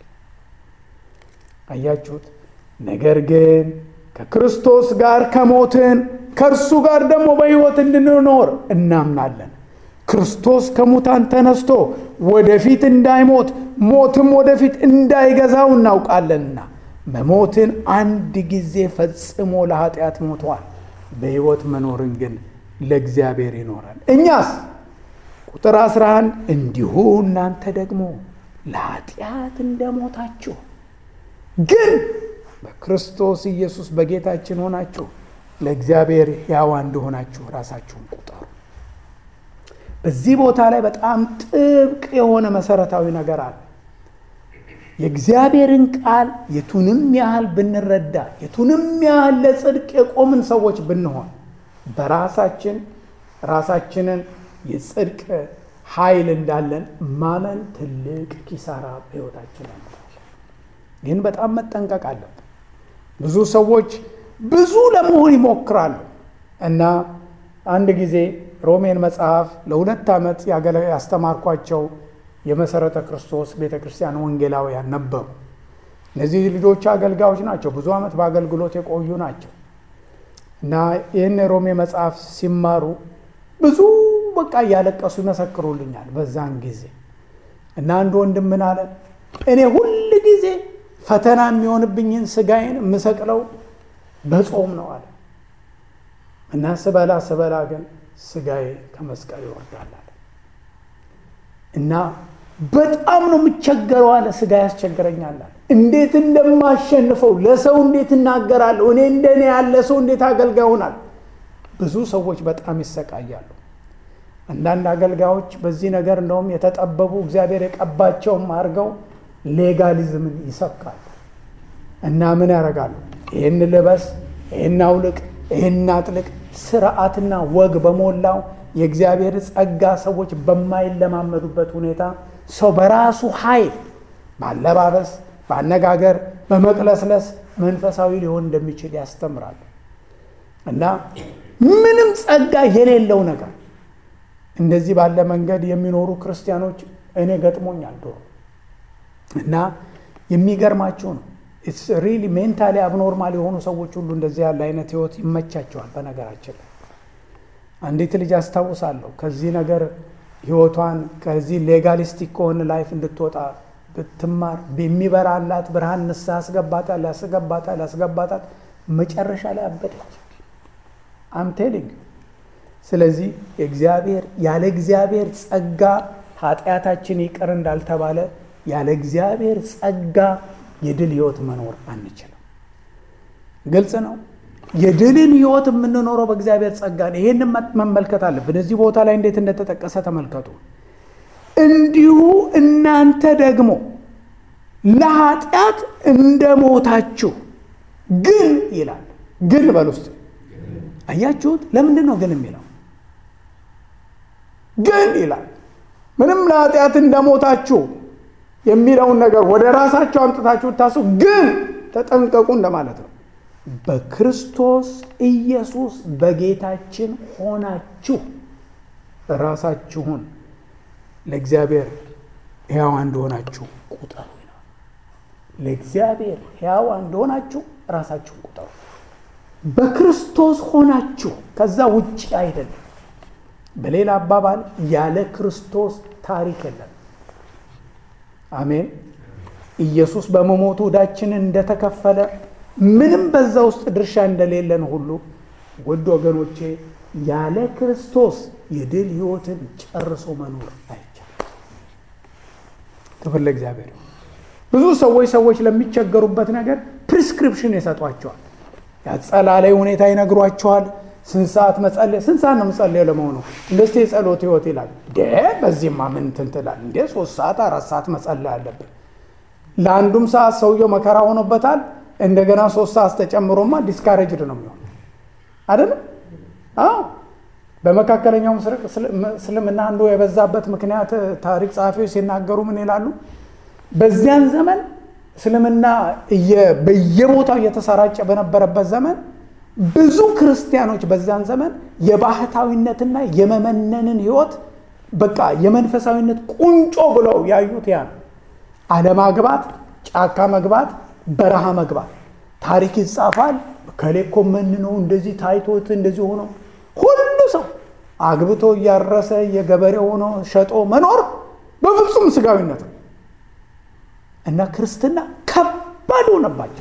አያችሁት? ነገር ግን ከክርስቶስ ጋር ከሞትን ከእርሱ ጋር ደግሞ በሕይወት እንድንኖር እናምናለን። ክርስቶስ ከሙታን ተነስቶ ወደፊት እንዳይሞት ሞትም ወደፊት እንዳይገዛው እናውቃለንና መሞትን አንድ ጊዜ ፈጽሞ ለኃጢአት ሞተዋል። በሕይወት መኖርን ግን ለእግዚአብሔር ይኖራል። እኛስ ቁጥር 11 እንዲሁ እናንተ ደግሞ ለኃጢአት እንደሞታችሁ ግን በክርስቶስ ኢየሱስ በጌታችን ሆናችሁ ለእግዚአብሔር ሕያዋ እንደሆናችሁ ራሳችሁን ቁጠሩ። በዚህ ቦታ ላይ በጣም ጥብቅ የሆነ መሰረታዊ ነገር አለ። የእግዚአብሔርን ቃል የቱንም ያህል ብንረዳ የቱንም ያህል ለጽድቅ የቆምን ሰዎች ብንሆን በራሳችን ራሳችንን የጽድቅ ኃይል እንዳለን ማመን ትልቅ ኪሳራ በሕይወታችን ያመጣል። ግን በጣም መጠንቀቅ አለብን። ብዙ ሰዎች ብዙ ለመሆን ይሞክራሉ እና አንድ ጊዜ ሮሜን መጽሐፍ ለሁለት ዓመት ያስተማርኳቸው የመሰረተ ክርስቶስ ቤተ ክርስቲያን ወንጌላውያን ነበሩ። እነዚህ ልጆች አገልጋዮች ናቸው። ብዙ ዓመት በአገልግሎት የቆዩ ናቸው እና ይህን የሮሜ መጽሐፍ ሲማሩ ብዙ በቃ እያለቀሱ ይመሰክሩልኛል በዛን ጊዜ እና አንድ ወንድም ምን አለ፣ እኔ ሁል ጊዜ ፈተና የሚሆንብኝን ስጋዬን የምሰቅለው በጾም ነው አለ እና ስበላ ስበላ ግን ስጋዬ ከመስቀል ይወርዳል አለ እና በጣም ነው የምቸገረው አለ። ስጋ ያስቸግረኛል አለ። እንዴት እንደማሸንፈው ለሰው እንዴት እናገራለሁ? እኔ እንደኔ ያለ ሰው እንዴት አገልጋይ ሆናል? ብዙ ሰዎች በጣም ይሰቃያሉ። አንዳንድ አገልጋዮች በዚህ ነገር እንደውም የተጠበቡ እግዚአብሔር የቀባቸውም አድርገው ሌጋሊዝምን ይሰብካሉ እና ምን ያደርጋሉ? ይህን ልበስ፣ ይህን አውልቅ፣ ይህን አጥልቅ፣ ስርዓትና ወግ በሞላው የእግዚአብሔር ጸጋ ሰዎች በማይለማመዱበት ሁኔታ ሰው በራሱ ኃይል ባለባበስ፣ በአነጋገር፣ በመቅለስለስ መንፈሳዊ ሊሆን እንደሚችል ያስተምራሉ እና ምንም ጸጋ የሌለው ነገር እንደዚህ ባለ መንገድ የሚኖሩ ክርስቲያኖች እኔ ገጥሞኛል ድሮ እና የሚገርማቸው ነው። ኢትስ ሪሊ ሜንታሊ አብኖርማል የሆኑ ሰዎች ሁሉ እንደዚህ ያለ አይነት ህይወት ይመቻቸዋል። በነገራችን ላይ አንዲት ልጅ አስታውሳለሁ ከዚህ ነገር ህይወቷን ከዚህ ሌጋሊስቲክ ከሆነ ላይፍ እንድትወጣ ብትማር የሚበራላት ብርሃን ንስሐ ያስገባታል ያስገባታል ያስገባታል መጨረሻ ላይ አበደች። አም ቴሊንግ ስለዚህ እግዚአብሔር ያለ እግዚአብሔር ጸጋ ኃጢአታችን ይቅር እንዳልተባለ ያለ እግዚአብሔር ጸጋ የድል ህይወት መኖር አንችልም። ግልጽ ነው። የድልን ህይወት የምንኖረው በእግዚአብሔር ጸጋ ነው። ይህን መመልከት አለብን። እዚህ ቦታ ላይ እንዴት እንደተጠቀሰ ተመልከቱ። እንዲሁ እናንተ ደግሞ ለኃጢአት እንደሞታችሁ ግን ይላል። ግን በል ውስጥ አያችሁት? ለምንድን ነው ግን የሚለው? ግን ይላል። ምንም ለኃጢአት እንደሞታችሁ የሚለውን ነገር ወደ ራሳቸው አምጥታችሁ ታሱ ግን ተጠንቀቁ እንደማለት ነው። በክርስቶስ ኢየሱስ በጌታችን ሆናችሁ ራሳችሁን ለእግዚአብሔር ሕያዋ እንደሆናችሁ ቁጠሩ። ለእግዚአብሔር ሕያዋ እንደሆናችሁ ራሳችሁን ቁጠሩ። በክርስቶስ ሆናችሁ ከዛ ውጭ አይደለም። በሌላ አባባል ያለ ክርስቶስ ታሪክ የለም። አሜን። ኢየሱስ በመሞቱ ዕዳችንን እንደተከፈለ ምንም በዛ ውስጥ ድርሻ እንደሌለን ሁሉ ውድ ወገኖቼ ያለ ክርስቶስ የድል ሕይወትን ጨርሶ መኖር አይቻልም። ክብር ለእግዚአብሔር። ብዙ ሰዎች ሰዎች ለሚቸገሩበት ነገር ፕሪስክሪፕሽን ይሰጧቸዋል። ያጸላለይ ሁኔታ ይነግሯቸዋል። ስንት ሰዓት መጸለይ ስንት ሰዓት ነው የምጸለየው ለመሆኑ እንደስቲ የጸሎት ህይወት ይላል ደ በዚህማ ምን እንትን ትላለህ እንዴ ሶስት ሰዓት አራት ሰዓት መጸለይ አለብን ለአንዱም ሰዓት ሰውየው መከራ ሆኖበታል እንደገና ሶስት ሰዓት ተጨምሮማ ዲስካሬጅድ ነው የሚሆን አይደለም አዎ በመካከለኛው ምስራቅ እስልምና አንዱ የበዛበት ምክንያት ታሪክ ጸሐፊዎች ሲናገሩ ምን ይላሉ በዚያን ዘመን እስልምና በየቦታው እየተሰራጨ በነበረበት ዘመን ብዙ ክርስቲያኖች በዛን ዘመን የባህታዊነትና የመመነንን ህይወት በቃ የመንፈሳዊነት ቁንጮ ብለው ያዩት ያ ነው። አለማግባት፣ ጫካ መግባት፣ በረሃ መግባት። ታሪክ ይጻፋል። ከሌ እኮ መንነው እንደዚህ ታይቶት እንደዚህ ሆኖ ሁሉ ሰው አግብቶ እያረሰ የገበሬ ሆኖ ሸጦ መኖር በፍጹም ስጋዊነት ነው እና ክርስትና ከባድ ሆነባቸው።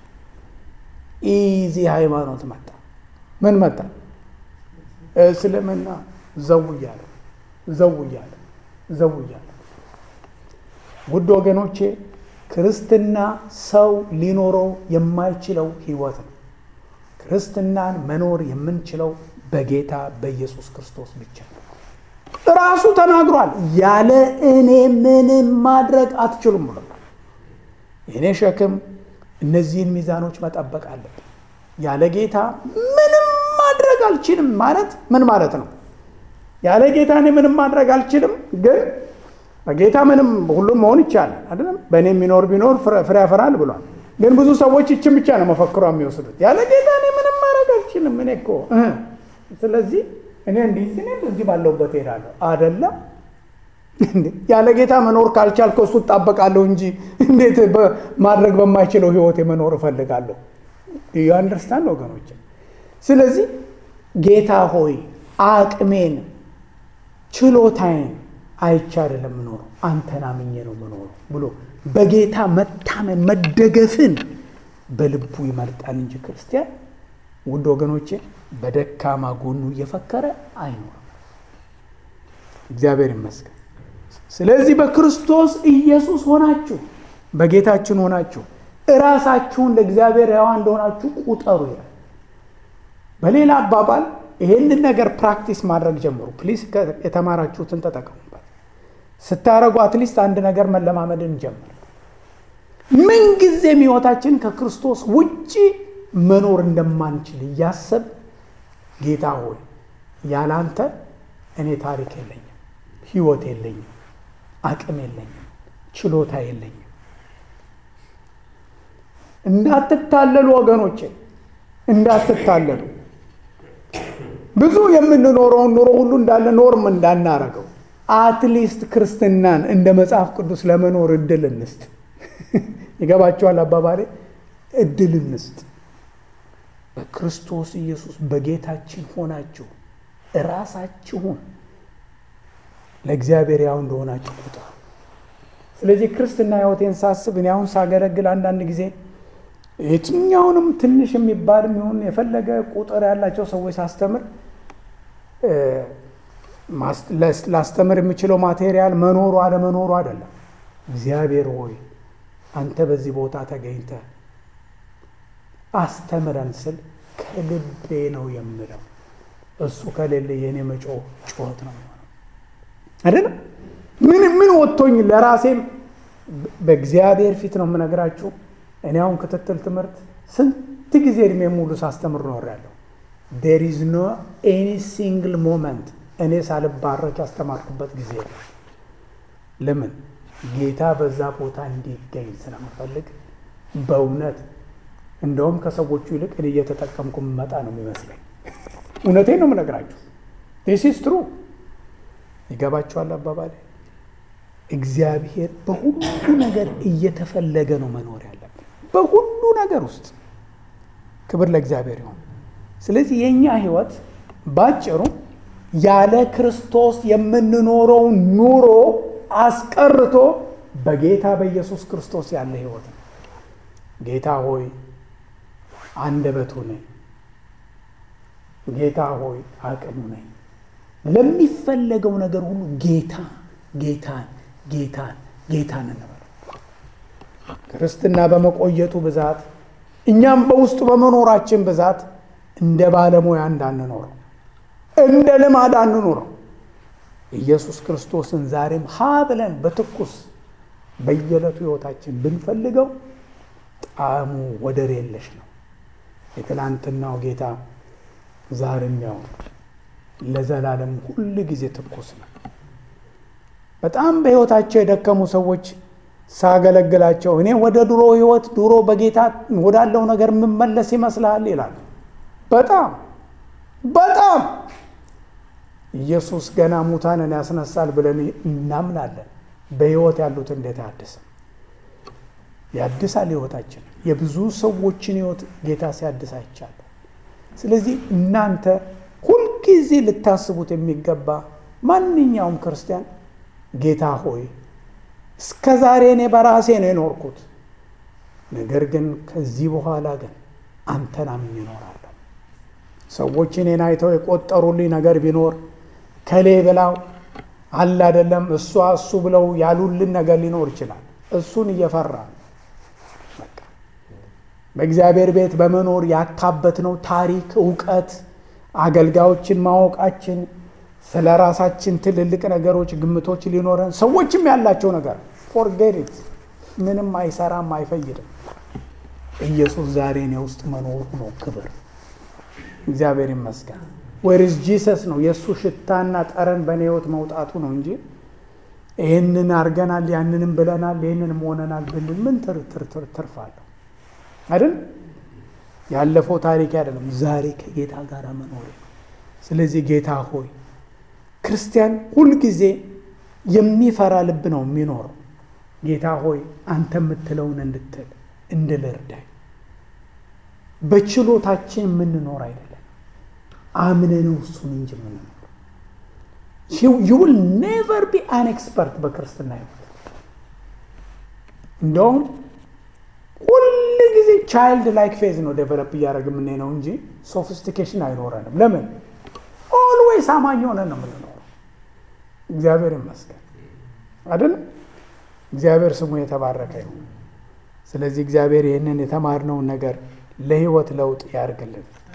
ኢዚ ሃይማኖት መጣ። ምን መጣ? እስልምና ዘው እያለ ዘው እያለ ዘው እያለ። ውድ ወገኖቼ ክርስትና ሰው ሊኖረው የማይችለው ህይወት ነው። ክርስትናን መኖር የምንችለው በጌታ በኢየሱስ ክርስቶስ ብቻ ነው። ራሱ ተናግሯል። ያለ እኔ ምንም ማድረግ አትችሉም ብሏል። የእኔ ሸክም እነዚህን ሚዛኖች መጠበቅ አለብን። ያለ ጌታ ምንም ማድረግ አልችልም ማለት ምን ማለት ነው? ያለ ጌታ እኔ ምንም ማድረግ አልችልም፣ ግን በጌታ ምንም ሁሉም መሆን ይቻላል አይደለም። በእኔ የሚኖር ቢኖር ፍሬ ያፈራል ብሏል። ግን ብዙ ሰዎች ይችን ብቻ ነው መፈክሯ የሚወስዱት። ያለ ጌታ እኔ ምንም ማድረግ አልችልም፣ እኔ እኮ ስለዚህ እኔ እንዲህ እኔ እዚህ ባለሁበት እሄዳለሁ አይደለም ያለ ጌታ መኖር ካልቻልከው እሱ እጣበቃለሁ እንጂ እንዴት ማድረግ በማይችለው ህይወት መኖር እፈልጋለሁ? ዩ አንደርስታንድ ወገኖች። ስለዚህ ጌታ ሆይ አቅሜን ችሎታዬን አይቼ አይደለም የምኖረው አንተን አምኜ ነው የምኖረው ብሎ በጌታ መታመን መደገፍን በልቡ ይመርጣል እንጂ ክርስቲያን ውድ ወገኖቼ በደካማ ጎኑ እየፈከረ አይኖርም። እግዚአብሔር ይመስገን። ስለዚህ በክርስቶስ ኢየሱስ ሆናችሁ በጌታችን ሆናችሁ እራሳችሁን ለእግዚአብሔር ሕያዋ እንደሆናችሁ ቁጠሩ ይላል። በሌላ አባባል ይሄንን ነገር ፕራክቲስ ማድረግ ጀምሩ። ፕሊስ የተማራችሁትን ተጠቀሙበት። ስታደረጉ አትሊስት አንድ ነገር መለማመድን ጀምር። ምንጊዜም ሕይወታችን ከክርስቶስ ውጪ መኖር እንደማንችል እያሰብ ጌታ ሆይ ያላንተ እኔ ታሪክ የለኝም፣ ሕይወት የለኝም፣ አቅም የለኝም፣ ችሎታ የለኝም። እንዳትታለሉ ወገኖቼ፣ እንዳትታለሉ። ብዙ የምንኖረውን ኑሮ ሁሉ እንዳለ ኖርም እንዳናረገው አትሊስት ክርስትናን እንደ መጽሐፍ ቅዱስ ለመኖር እድል እንስጥ። ይገባችኋል አባባሌ? እድል እንስጥ። በክርስቶስ ኢየሱስ በጌታችን ሆናችሁ እራሳችሁን ለእግዚአብሔር ያው እንደሆናችሁ ቁጠሩ። ስለዚህ ክርስትና ሕይወቴን ሳስብ እኔ አሁን ሳገለግል አንዳንድ ጊዜ የትኛውንም ትንሽ የሚባልም ይሁን የፈለገ ቁጥር ያላቸው ሰዎች ሳስተምር ላስተምር የምችለው ማቴሪያል መኖሩ አለመኖሩ አይደለም። እግዚአብሔር ሆይ አንተ በዚህ ቦታ ተገኝተ አስተምረን ስል ከልቤ ነው የምለው። እሱ ከሌለ የእኔ መጮህ ጩኸት ነው አይደለም። ምን ምን ወጥቶኝ ለራሴም በእግዚአብሔር ፊት ነው የምነግራችሁ። እኔ አሁን ክትትል ትምህርት ስንት ጊዜ እድሜ ሙሉ ሳስተምር ኖሬያለሁ። ዴር ኢዝ ኖ ኤኒ ሲንግል ሞመንት እኔ ሳልባረክ ያስተማርኩበት ጊዜ ነው። ለምን ጌታ በዛ ቦታ እንዲገኝ ስለምፈልግ በእውነት እንደውም ከሰዎቹ ይልቅ እኔ እየተጠቀምኩ መጣ ነው የሚመስለኝ። እውነቴን ነው የምነግራችሁ። ዲስ ኢዝ ትሩ። ይገባችኋል አባባሌ። እግዚአብሔር በሁሉ ነገር እየተፈለገ ነው መኖር ያለብን፣ በሁሉ ነገር ውስጥ። ክብር ለእግዚአብሔር ይሁን። ስለዚህ የእኛ ህይወት ባጭሩ ያለ ክርስቶስ የምንኖረውን ኑሮ አስቀርቶ በጌታ በኢየሱስ ክርስቶስ ያለ ህይወት ነው። ጌታ ሆይ አንደበቱ ነኝ፣ ጌታ ሆይ አቅሙ ነኝ። ለሚፈለገው ነገር ሁሉ ጌታ ጌታን ጌታን ጌታን እንበለው። ክርስትና በመቆየቱ ብዛት እኛም በውስጡ በመኖራችን ብዛት እንደ ባለሙያ እንዳንኖረው እንደ ልማድ አንኑረው። ኢየሱስ ክርስቶስን ዛሬም ሀ ብለን በትኩስ በየዕለቱ ህይወታችን ብንፈልገው ጣዕሙ ወደር የለሽ ነው። የትላንትናው ጌታ ዛሬም ያው ለዘላለም ሁል ጊዜ ትኩስ ነው። በጣም በህይወታቸው የደከሙ ሰዎች ሳገለግላቸው እኔ ወደ ድሮ ህይወት ድሮ በጌታ ወዳለው ነገር የምመለስ ይመስልሃል ይላሉ። በጣም በጣም ኢየሱስ ገና ሙታንን ያስነሳል ብለን እናምናለን። በህይወት ያሉት እንዴት አያድስም? ያድሳል ህይወታችን። የብዙ ሰዎችን ህይወት ጌታ ሲያድስ አይቻለሁ። ስለዚህ እናንተ ሁልጊዜ ልታስቡት የሚገባ ማንኛውም ክርስቲያን ጌታ ሆይ እስከ ዛሬ እኔ በራሴ ነው የኖርኩት፣ ነገር ግን ከዚህ በኋላ ግን አንተን አምኜ እኖራለሁ። ሰዎች እኔን አይተው የቆጠሩልኝ ነገር ቢኖር ከሌ ብላው አለ አይደለም እሷ እሱ ብለው ያሉልን ነገር ሊኖር ይችላል። እሱን እየፈራ በእግዚአብሔር ቤት በመኖር ያካበትነው ታሪክ፣ እውቀት፣ አገልጋዮችን ማወቃችን ስለ ራሳችን ትልልቅ ነገሮች፣ ግምቶች ሊኖረን ሰዎችም ያላቸው ነገር ፎርጌት ምንም አይሰራም፣ አይፈይድም። ኢየሱስ ዛሬ እኔ ውስጥ መኖሩ ነው ክብር። እግዚአብሔር ይመስገን። ወይርስ ጂሰስ ነው የእሱ ሽታና ጠረን በእኔ ህይወት መውጣቱ ነው እንጂ ይህንን አድርገናል፣ ያንንም ብለናል፣ ይህንንም ሆነናል ብንል ምን ትርፋለሁ? አይደል? ያለፈው ታሪክ አይደለም፣ ዛሬ ከጌታ ጋር መኖር። ስለዚህ ጌታ ሆይ ክርስቲያን ሁልጊዜ የሚፈራ ልብ ነው የሚኖረው። ጌታ ሆይ አንተ የምትለውን እንድትል እንድል እርዳኝ። በችሎታችን የምንኖር አይደለም፣ አምነነው እሱን እንጂ የምንኖር ዩ ዊል ኔቨር ቢ አን ኤክስፐርት በክርስትና ህይወት። እንደውም ሁል ጊዜ ቻይልድ ላይክ ፌዝ ነው ዴቨሎፕ እያደረግ የምንሄነው እንጂ ሶፊስቲኬሽን አይኖረንም። ለምን? ኦልዌይስ አማኝ ሆነን ነው የምንኖረው። እግዚአብሔር ይመስገን አይደለም። እግዚአብሔር ስሙ የተባረከ ይሁን። ስለዚህ እግዚአብሔር ይህንን የተማርነውን ነገር ለህይወት ለውጥ ያርግልን።